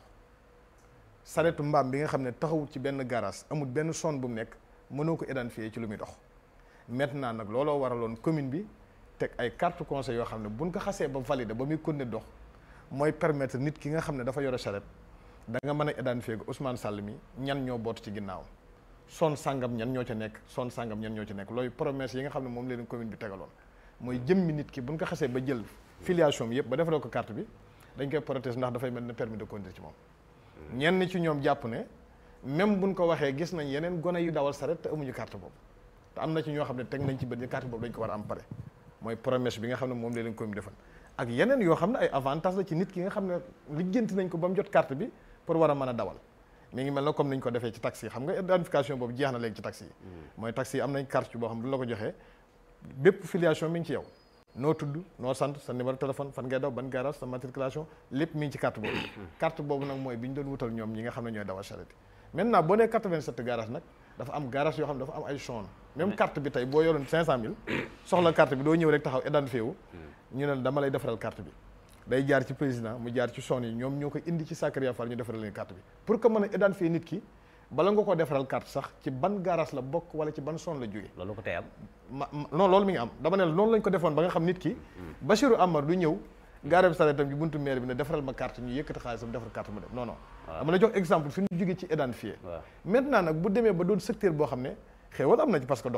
[SPEAKER 8] saretu mbaam bi nga xam ne taxawut ci benn garage amul benn zone bu mu nekk mënoo ko identifier ci lu muy dox maintenant nag looloo waraloon commune bi teg ay carte conseil yoo xam ne buñ ko xasee ba valider ba muy continuer dox mooy permettre nit ki nga xam ne dafa yore saret da nga mën a identifier ko Ousmane Sall mi ñan ñoo bootu ci ginnaaw son sangam ñan ñoo ca nekk son sangam ñan ñoo ci nekk looy promesse yi nga xam ne moom leen commune bi tegaloon mooy jëmmi nit ki buñ ko xasee ba jël filiation bi yëpp ba defaree ko carte bi dañ koy protéger ndax dafay mel ne permis de conduire ci moom ñenn ci ñoom jàpp ne même buñ ko waxee gis nañ yeneen gone yu dawal saret te amuñu carte boobu te am na ci ñoo xam ne teg nañ ci bët ni carte boobu dañ ko war a am pare mooy promesse bi nga xam ne moom la leen commune defal ak yeneen yoo xam ne ay avantage la ci nit ki nga xam ne lijjanti nañ ko ba mu jot carte bi pour war a mën a dawal mi ngi mel na comme niñ ko defee ci taxi yi xam nga identification boobu jeex na léegi ci taxi yi mooy taxi yi am nañ carte boo xam ne bu la ko joxee bépp filiation mi ngi ci yow noo tudd noo sant sa numéro téléphone fan ngay daw ban garage sa matriculation lépp mi ngi ci carte boobu carte boobu nag mooy bi ñu doon wutal ñoom ñi nga xam ne ñooy dawal charrette maintenant boo nee 87 garage nag dafa am garage yoo xam ne dafa am ay zone même carte bi tey boo yoroon 500000 soxla carte bi doo ñëw rek taxaw identifié wu ñu ne dama lay defaral carte bi day jaar ci président mu jaar ci zone yi ñoom ñoo koy indi ci Sacré Fall ñu defaral leen carte bi pour que mën a identifier nit ki bala nga ko defaral carte sax ci ban garage la bokk wala ci ban zone la jóge
[SPEAKER 5] loolu ko tey am.
[SPEAKER 8] ma non loolu mi ngi am dama ne la noonu lañ ko defoon ba nga xam nit ki Bachirou Amar du ñëw gaare saretam ci buntu maire bi ne defaral ma carte ñu yëkkati xaalisam defar carte mu dem non non dama la jox exemple fi ñu jógee ci identifié maintenant nag bu demee ba doon secteur boo xam ne xéewal am na ci parce que dox na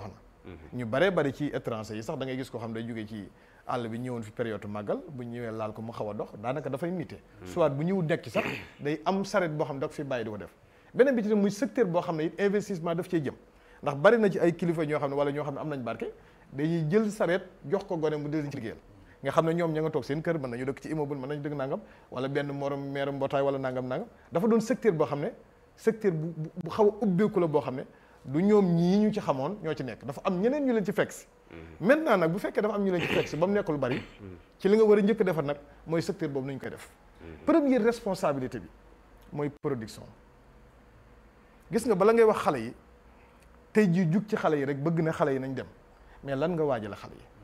[SPEAKER 8] ñu baree bari ci étranger yi sax da ngay gis koo xam day jógee ci àll bi ñëwoon fi période màggal bu ñëwee laal ko mu xaw a dox daanaka dafay nite soit bu ñëw nekk ci sax day am saret boo xam ne da ko fi bàyyi di ko def beneen bi ci muy secteur boo xam ne it investissement daf cee jëm ndax bari na ci ay kilifa ñoo xam ne wala ñoo xam ne am nañ barke dañuy jël saret jox ko gone mu dël ci liggéeyal nga xam ne ñoom ña nga toog seen kër mën nañu dëkk ci immeuble mën nañu dëkk nangam wala benn morom meeru mbootaay wala nangam nangam dafa doon secteur boo xam ne secteur bu bu xaw a ubbeeku la boo xam ne du ñoom ñii ñu ci xamoon ñoo ci nekk dafa am ñeneen ñu leen ci fekk si maintenant nag bu fekkee dafa am ñu leen ci fekk si ba mu nekk lu bari ci li nga war a njëkk defar nag mooy secteur boobu nañu koy def première responsabilité bi mooy production gis nga bala ngay wax xale yi tey jii jug ci xale yi rek bëgg na xale yi nañ dem mais lan nga waajal xale yi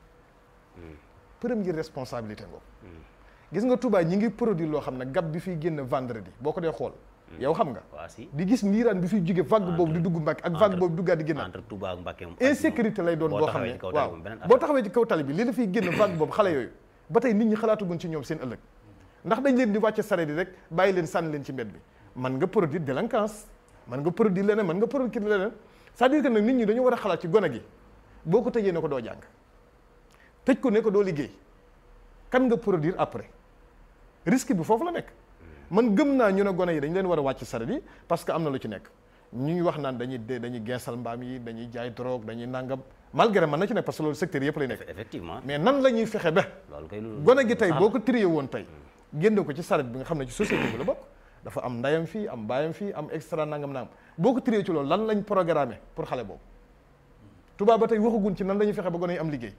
[SPEAKER 8] première responsabilité ngoo gis nga Touba ñi ngi produire loo xam ne gab bi fiy génn vendredi boo ko dee xool yow xam nga
[SPEAKER 5] waa si
[SPEAKER 8] di gis niiraan bi fiy jóge vague boobu di dugg Mbàkke ak vague boobu duggaat di génnaat
[SPEAKER 5] entre Touba ak Mbacké moom
[SPEAKER 8] insécurité lay doon
[SPEAKER 5] boo
[SPEAKER 8] boo xam
[SPEAKER 5] taxawee
[SPEAKER 8] ne
[SPEAKER 5] ci kaw tali
[SPEAKER 8] waaw
[SPEAKER 5] moom beneen
[SPEAKER 8] boo
[SPEAKER 5] affaire.
[SPEAKER 8] taxawee ci kaw tali bi li la fiy génn vague boobu xale yooyu ba tey nit ñi xalaatugun ci ñoom seen ëllëg ndax dañ leen di wàcce sareet yi rek bàyyi leen sànni leen ci mbedd bi man nga produire délinquance man nga produire leneen man nga produire leneen c'est-à-dire que nag nit ñi dañu war a xalaat ci gone gi boo ko tëjee ne ko doo jàng tëj ko ne ko doo liggéey kan nga produire après risque bi foofu la nekk man gëm naa ñu ne gone yi dañ leen war a wàcc sareet yi parce que am na lu ci nekk ñu ngi wax naan dañuy dee dañuy geesal mbaam yi dañuy jaay drogue dañuy nangam malgré man na ci nekk parce que loolu secteur yëpp lay nekk
[SPEAKER 5] effectivement
[SPEAKER 8] mais nan la ñuy fexe ba
[SPEAKER 5] loolu kay lu
[SPEAKER 8] gone gi tey boo ko trié woon tey génne ko ci saret bi nga xam ne ci société bi la bokk dafa am ndayam fii am baayam fii am extra nangam nangam boo ko trié ci loolu lan lañ programmé pour xale boobu tubaab ba tey waxagun ci nan la ñuy fexe ba gone yi am liggéey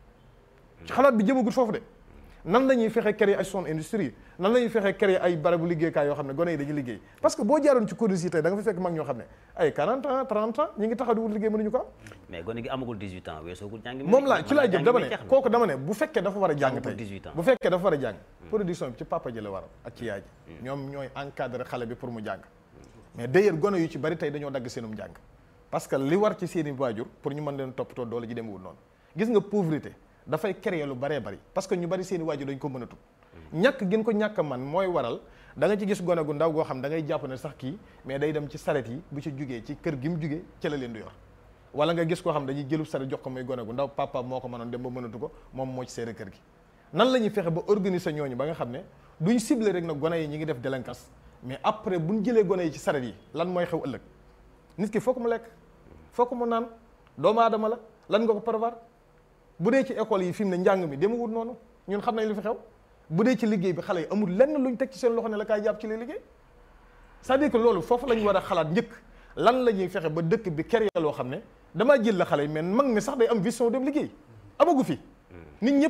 [SPEAKER 8] ci xalaat bi jëmagut foofu de nan la ñuy fexe créer ay zone industrie nan la ñuy fexe créer ay barabu liggéeykaay yoo xam ne gone yi dañuy liggéey parce que boo jaaroon ci CODES yi tey da nga fa fekk mag ñoo xam ne ay 40 ans 30 ans ñi ngi taxaw di wut liggéey mënuñu ko am
[SPEAKER 5] mais gone gi amagul 18 ans weesoogul jàng mi
[SPEAKER 8] moom laa ci laa jëm dama ne
[SPEAKER 5] jeex na.
[SPEAKER 8] kooku dama ne bu fekkee dafa war a jàng
[SPEAKER 5] Amagul
[SPEAKER 8] tey
[SPEAKER 5] 18 ans.
[SPEAKER 8] bu fekkee dafa war a jàng production bi ci papa ji la war ak ci yaay ji ñoom ñooy encadré xale bi pour mu jàng mais d'ailleurs gone yu ci bari tey dañoo dagg seenum jàng parce que li war ci seeni waajur pour ñu mën leen toppatoo doole ji demewul noonu gis nga pauvreté dafay créer lu baree bari parce que ñu bari seeni waajur dañ ko mënatu ñàkk gën ko ñàkk man mooy waral da nga ci gis gone gu ndaw goo xam da ngay jàpp ne sax kii mais day dem ci saret yi bu ci jugee ci kër gi mu jugee ca la leen du yor wala nga gis koo xam dañuy jëlub saret jox ko muy gone gu ndaw papa moo ko mënoon dem ba mënatu ko moom moo ci seere kër gi nan la ñuy fexe ba organiser ñooñu ba nga xam ne duñ ciblé rek na gone yi ñi ngi def délinquance mais après buñ jëlee gone yi ci saret yi lan mooy xew ëllëg nit ki fokk mu lekk fokk mu naan doomu aadama la lan nga ko prévoir bu dee ci école yi fi mu ne njàng mi demewul noonu ñun xam nañ lu fi xew bu dee ci liggéey bi xale yi amul lenn luñ teg ci seen loxo ne la kaay jàpp ci li liggéey c'est-à-dire que loolu foofu la ñu war a xalaat njëkk lan la ñuy fexe ba dëkk bi créer loo xam ne damaa jël la xale yi mais mag mi sax day am vision dem liggéey amagu fi nit ñëpp